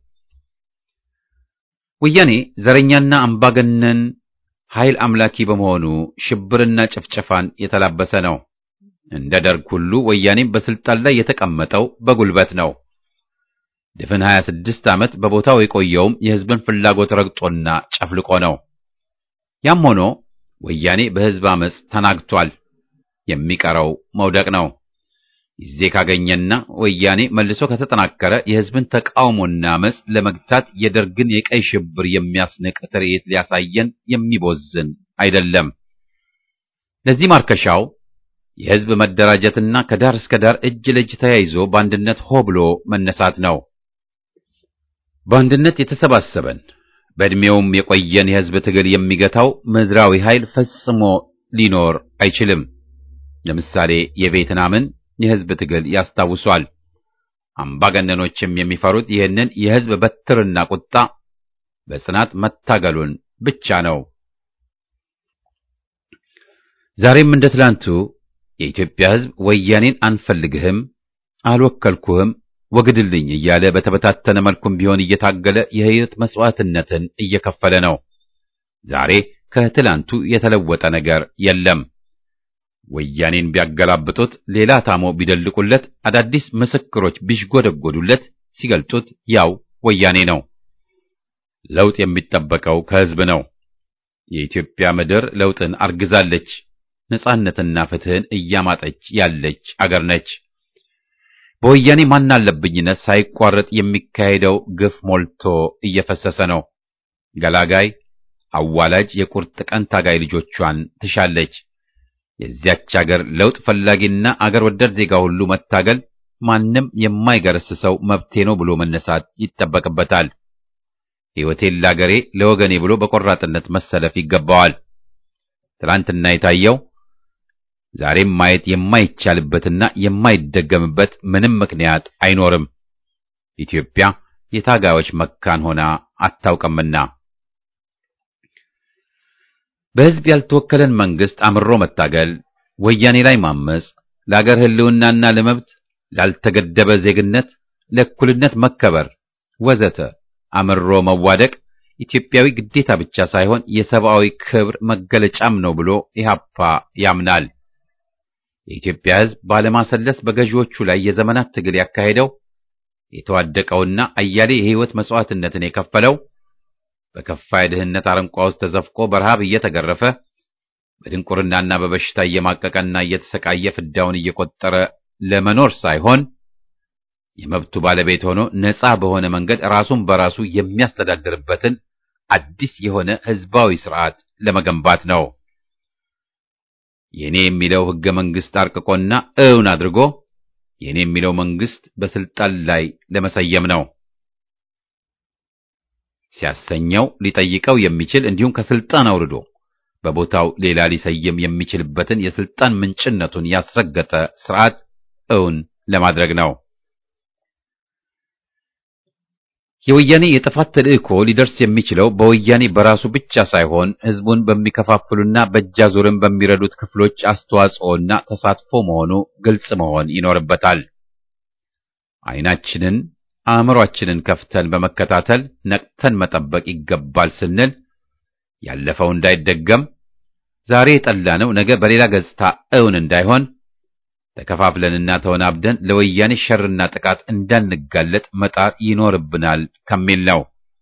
Speaker 2: ወያኔ ዘረኛና አምባገነን ኃይል አምላኪ በመሆኑ ሽብርና ጭፍጨፋን የተላበሰ ነው። እንደ ደርግ ሁሉ ወያኔም በስልጣን ላይ የተቀመጠው በጉልበት ነው። ድፍን 26 ዓመት በቦታው የቆየውም የህዝብን ፍላጎት ረግጦና ጨፍልቆ ነው። ያም ሆኖ ወያኔ በህዝብ አመፅ ተናግቷል። የሚቀረው መውደቅ ነው። ጊዜ ካገኘና ወያኔ መልሶ ከተጠናከረ የህዝብን ተቃውሞና አመፅ ለመግታት የደርግን የቀይ ሽብር የሚያስንቅ ትርኢት ሊያሳየን የሚቦዝን አይደለም። ለዚህ ማርከሻው የህዝብ መደራጀትና ከዳር እስከ ዳር እጅ ለእጅ ተያይዞ በአንድነት ሆ ብሎ መነሳት ነው። በአንድነት የተሰባሰበን በዕድሜውም የቆየን የህዝብ ትግል የሚገታው ምድራዊ ኃይል ፈጽሞ ሊኖር አይችልም። ለምሳሌ የቬትናምን፣ የሕዝብ ትግል ያስታውሷል። አምባገነኖችም የሚፈሩት ይህንን የሕዝብ በትርና ቁጣ በጽናት መታገሉን ብቻ ነው። ዛሬም እንደ ትላንቱ የኢትዮጵያ ሕዝብ ወያኔን አንፈልግህም፣ አልወከልኩህም፣ ወግድልኝ እያለ በተበታተነ መልኩም ቢሆን እየታገለ የሕይወት መስዋዕትነትን እየከፈለ ነው። ዛሬ ከትላንቱ የተለወጠ ነገር የለም። ወያኔን ቢያገላብጡት፣ ሌላ ታሞ ቢደልቁለት፣ አዳዲስ ምስክሮች ቢሽጎደጎዱለት፣ ሲገልጡት ያው ወያኔ ነው። ለውጥ የሚጠበቀው ከሕዝብ ነው። የኢትዮጵያ ምድር ለውጥን አርግዛለች። ነጻነትና ፍትህን እያማጠች ያለች አገር ነች። በወያኔ ማናለብኝነት ሳይቋረጥ የሚካሄደው ግፍ ሞልቶ እየፈሰሰ ነው። ገላጋይ አዋላጅ የቁርጥ ቀን ታጋይ ልጆቿን ትሻለች። የዚያች አገር ለውጥ ፈላጊና አገር ወዳድ ዜጋ ሁሉ መታገል፣ ማንም የማይገረስሰው መብቴ ነው ብሎ መነሳት ይጠበቅበታል። ሕይወቴን ለአገሬ ለወገኔ ብሎ በቆራጥነት መሰለፍ ይገባዋል። ትናንትና የታየው ዛሬም ማየት የማይቻልበትና የማይደገምበት ምንም ምክንያት አይኖርም። ኢትዮጵያ የታጋዮች መካን ሆና አታውቅምና በሕዝብ ያልተወከለን መንግስት አምሮ መታገል፣ ወያኔ ላይ ማመጽ፣ ለአገር ሕልውናና ለመብት ላልተገደበ ዜግነት፣ ለእኩልነት መከበር ወዘተ አምሮ መዋደቅ ኢትዮጵያዊ ግዴታ ብቻ ሳይሆን የሰብአዊ ክብር መገለጫም ነው ብሎ ኢህአፓ ያምናል። የኢትዮጵያ ሕዝብ ባለማሰለስ በገዢዎቹ ላይ የዘመናት ትግል ያካሄደው የተዋደቀውና አያሌ የሕይወት መስዋዕትነትን የከፈለው በከፋ የድህነት አረንቋ ውስጥ ተዘፍቆ በረሃብ እየተገረፈ በድንቁርናና በበሽታ እየማቀቀና እየተሰቃየ ፍዳውን እየቆጠረ ለመኖር ሳይሆን የመብቱ ባለቤት ሆኖ ነፃ በሆነ መንገድ ራሱን በራሱ የሚያስተዳድርበትን አዲስ የሆነ ህዝባዊ ስርዓት ለመገንባት ነው። የኔ የሚለው ህገ መንግስት አርቅቆና እውን አድርጎ የኔ የሚለው መንግስት በስልጣን ላይ ለመሰየም ነው። ሲያሰኘው ሊጠይቀው የሚችል እንዲሁም ከስልጣን አውርዶ በቦታው ሌላ ሊሰየም የሚችልበትን የስልጣን ምንጭነቱን ያስረገጠ ስርዓት እውን ለማድረግ ነው። የወያኔ የጥፋት ተልእኮ ሊደርስ የሚችለው በወያኔ በራሱ ብቻ ሳይሆን ህዝቡን በሚከፋፍሉና በእጃዙርን በሚረዱት ክፍሎች አስተዋጽኦና ተሳትፎ መሆኑ ግልጽ መሆን ይኖርበታል። አይናችንን አእምሯችንን ከፍተን በመከታተል ነቅተን መጠበቅ ይገባል ስንል ያለፈው እንዳይደገም ዛሬ የጠላነው ነገ በሌላ ገጽታ እውን እንዳይሆን ተከፋፍለንና ተወናብደን ለወያኔ ሸርና ጥቃት እንዳንጋለጥ መጣር ይኖርብናል ከሚል ነው።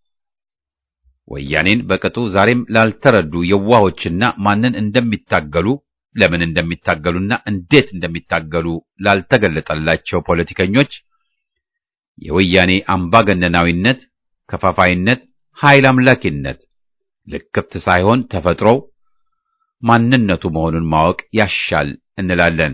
Speaker 2: ወያኔን በቅጡ ዛሬም ላልተረዱ የዋሆችና ማንን እንደሚታገሉ ለምን እንደሚታገሉና እንዴት እንደሚታገሉ ላልተገለጠላቸው ፖለቲከኞች የወያኔ አምባገነናዊነት፣ ከፋፋይነት፣ ኃይል አምላኪነት ልክፍት ሳይሆን ተፈጥሮው ማንነቱ መሆኑን ማወቅ ያሻል እንላለን።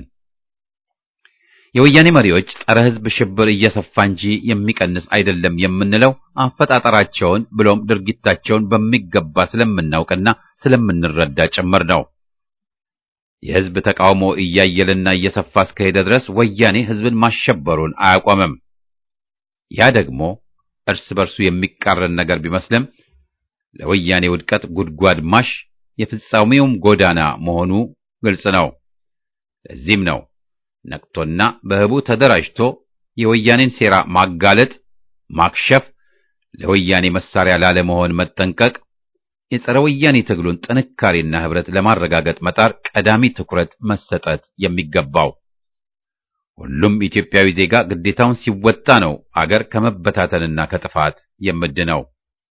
Speaker 2: የወያኔ መሪዎች ጸረ ሕዝብ ሽብር እየሰፋ እንጂ የሚቀንስ አይደለም የምንለው አፈጣጠራቸውን ብሎም ድርጊታቸውን በሚገባ ስለምናውቅና ስለምንረዳ ጭምር ነው። የሕዝብ ተቃውሞ እያየለና እየሰፋ እስከሄደ ድረስ ወያኔ ሕዝብን ማሸበሩን አያቆምም። ያ ደግሞ እርስ በርሱ የሚቃረን ነገር ቢመስልም ለወያኔ ውድቀት ጉድጓድ ማሽ የፍጻሜውም ጎዳና መሆኑ ግልጽ ነው። ለዚህም ነው ነቅቶና በህቡ ተደራጅቶ የወያኔን ሴራ ማጋለጥ፣ ማክሸፍ፣ ለወያኔ መሳሪያ ላለመሆን መጠንቀቅ፣ የጸረ ወያኔ ትግሉን ጥንካሬና ህብረት ለማረጋገጥ መጣር ቀዳሚ ትኩረት መሰጠት የሚገባው። ሁሉም ኢትዮጵያዊ ዜጋ ግዴታውን ሲወጣ ነው አገር ከመበታተንና ከጥፋት የምድነው።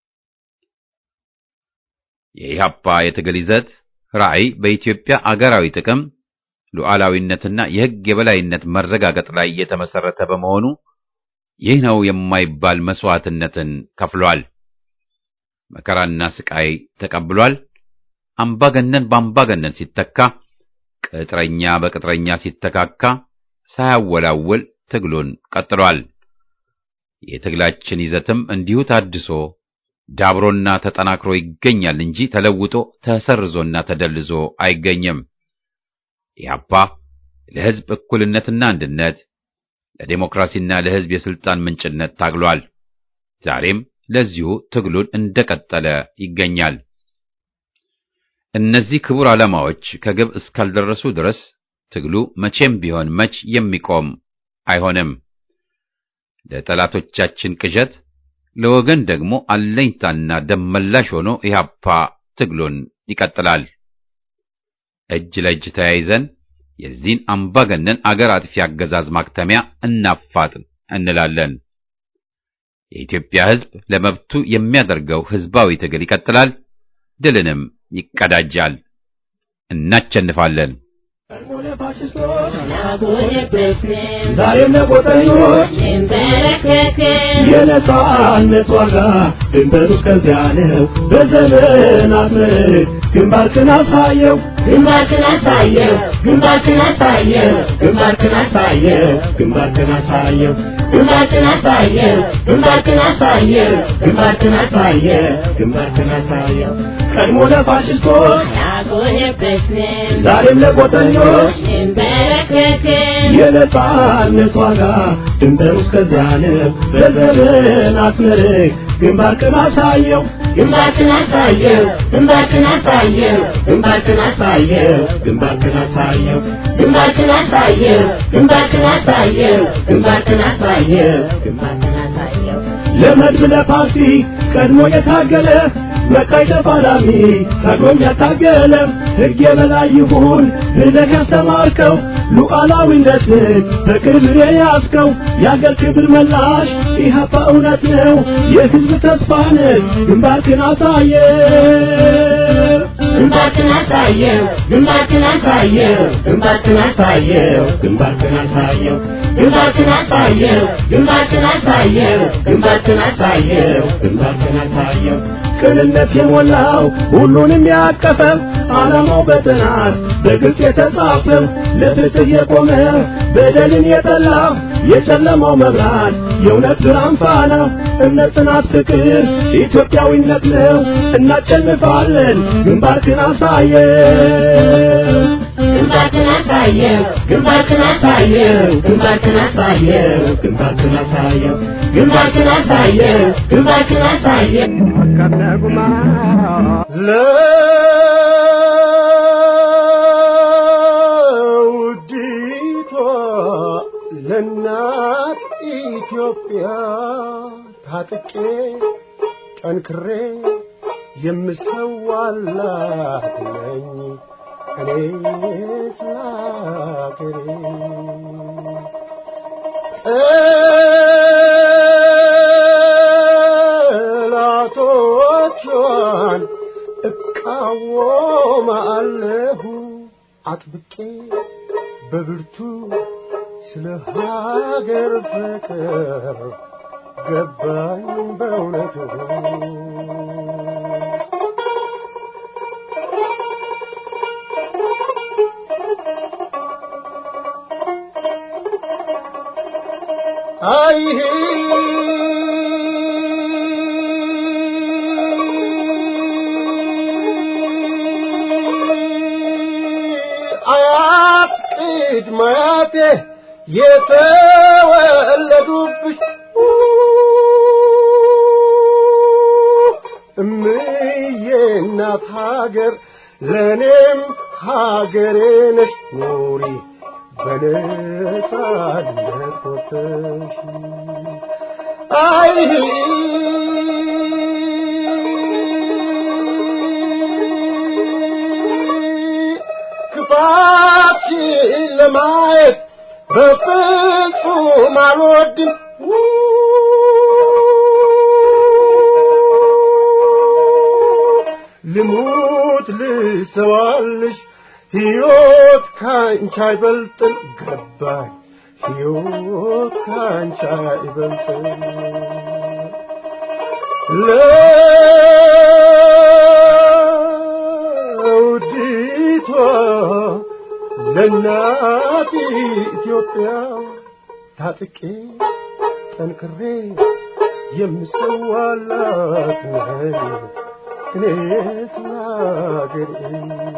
Speaker 2: የኢህአፓ የትግል ይዘት ራዕይ በኢትዮጵያ አገራዊ ጥቅም ሉዓላዊነትና የሕግ የበላይነት መረጋገጥ ላይ የተመሰረተ በመሆኑ ይህ ነው የማይባል መስዋዕትነትን ከፍሏል። መከራና ስቃይ ተቀብሏል። አምባገነን በአምባገነን ሲተካ፣ ቅጥረኛ በቅጥረኛ ሲተካካ ሳያወላውል ትግሉን ቀጥሏል። የትግላችን ይዘትም እንዲሁ ታድሶ ዳብሮና ተጠናክሮ ይገኛል እንጂ ተለውጦ ተሰርዞና ተደልዞ አይገኝም። ኢህአፓ ለሕዝብ እኩልነትና አንድነት፣ ለዴሞክራሲና ለሕዝብ የሥልጣን ምንጭነት ታግሏል። ዛሬም ለዚሁ ትግሉን እንደቀጠለ ይገኛል። እነዚህ ክቡር ዓላማዎች ከግብ እስካልደረሱ ድረስ ትግሉ መቼም ቢሆን መች የሚቆም አይሆንም። ለጠላቶቻችን ቅዠት፣ ለወገን ደግሞ አለኝታና ደመላሽ ሆኖ ኢህአፓ ትግሉን ይቀጥላል። እጅ ለእጅ ተያይዘን የዚህን አምባገነን አገር አጥፊ አገዛዝ ማክተሚያ እናፋጥን እንላለን። የኢትዮጵያ ሕዝብ ለመብቱ የሚያደርገው ሕዝባዊ ትግል ይቀጥላል፣ ድልንም ይቀዳጃል። እናቸንፋለን።
Speaker 6: ዛሬም ለቆጠኞች የነጻነት ዋጋ ድንበሩ እስከዚያ ነው። በዘመናት ምርት ግንባርክን አሳየው
Speaker 7: ግንባርክን አሳየው ግንባርክን አሳየው
Speaker 6: ግንባርክን አሳየው ግንባርክን አሳየው
Speaker 7: ግንባርክን አሳየው ግንባርክን አሳየው
Speaker 6: ግንባርክን አሳየው ግንባርክን አሳየው ቀድሞ ለፋሽስቶች
Speaker 7: ያጎነበስን
Speaker 6: ዛሬም ለቆጠኞች
Speaker 7: እንበረከክን
Speaker 6: የነጻነት ዋጋ ድንበሩ እስከዚያ ነው። በዘመናት ምርት ግንባርክን አሳየው
Speaker 7: ግንባርክን አሳየው ግንባርክን አሳየው
Speaker 6: ግንባርክን አሳየው ግንባርክን አሳየው
Speaker 7: ግንባርክን አሳየው ግንባርክን አሳየው
Speaker 6: ግንባርክን አሳየው
Speaker 7: ግንባርክን አሳየው
Speaker 6: ለመድብ ለፓርቲ ቀድሞ የታገለ መቃይ ተፋላሚ ታግሎም ያታገለ ሕግ የበላይ ይሁን ብለህ ያስተማርከው ሉዓላዊነትን በክብር የያዝከው የአገር ክብር መላሽ ኢህአፓ እውነት ነው የሕዝብ ተስፋ ነህ ግንባርክን አሳየ
Speaker 7: ግንባርክን አሳየው ግንባርክን አሳየው
Speaker 6: ግንባርክን አሳየው ግንባርክን አሳየው
Speaker 7: ግንባርክን አሳየው ግንባርክን አሳየው
Speaker 6: ግንባርክን አሳየው ግንባርክን አሳየው ቅንነት የሞላው ሁሉንም ያቀፈው ዓላማው በጥናት በግልጽ የተጻፈው ለፍትህ የቆመ በደልን የጠላ የጨለማው መብራት የእውነት ብርሃን ፋና እምነት፣ ጽናት፣ ፍቅር ኢትዮጵያዊነት ነው። እናሸንፋለን። ግንባርክን አሳየው
Speaker 7: ግንባርክን አሳየው ግንባርክን አሳየው
Speaker 6: ግንባርክን አሳየው ግንባርክን አሳየው
Speaker 7: ግንባርክን አሳየው ግንባርክን አሳየው
Speaker 8: ለውዲቷ ለእናት ኢትዮጵያ ታጥቄ ጠንክሬ የምሰዋላት ነኝ እኔ ስለ አገሬ ጠላቶቿን እቃወማለሁ አጥብቄ በብርቱ ስለ ሀገር ፍቅር ገባኝ በእውነቱ አይሄ አያት ቅድመ አያቴ የተወለዱብሽ እምዬ እናት ሀገር ለእኔም ሀገሬ ነሽ ኑሪ በነጻነት ወጥተሽ አይ ክፋትሽን ለማየት በፍጹም አልወድም ልሙት ልሰዋልሽ ሕይወት ካንቺ አይበልጥም ገባኝ ሕይወት ካንቺ አይበልጥም ለውዲቷ ለእናት ኢትዮጵያ ታጥቄ ጠንክሬ የምሰዋላት ነኝ እኔ ስለ አገሬ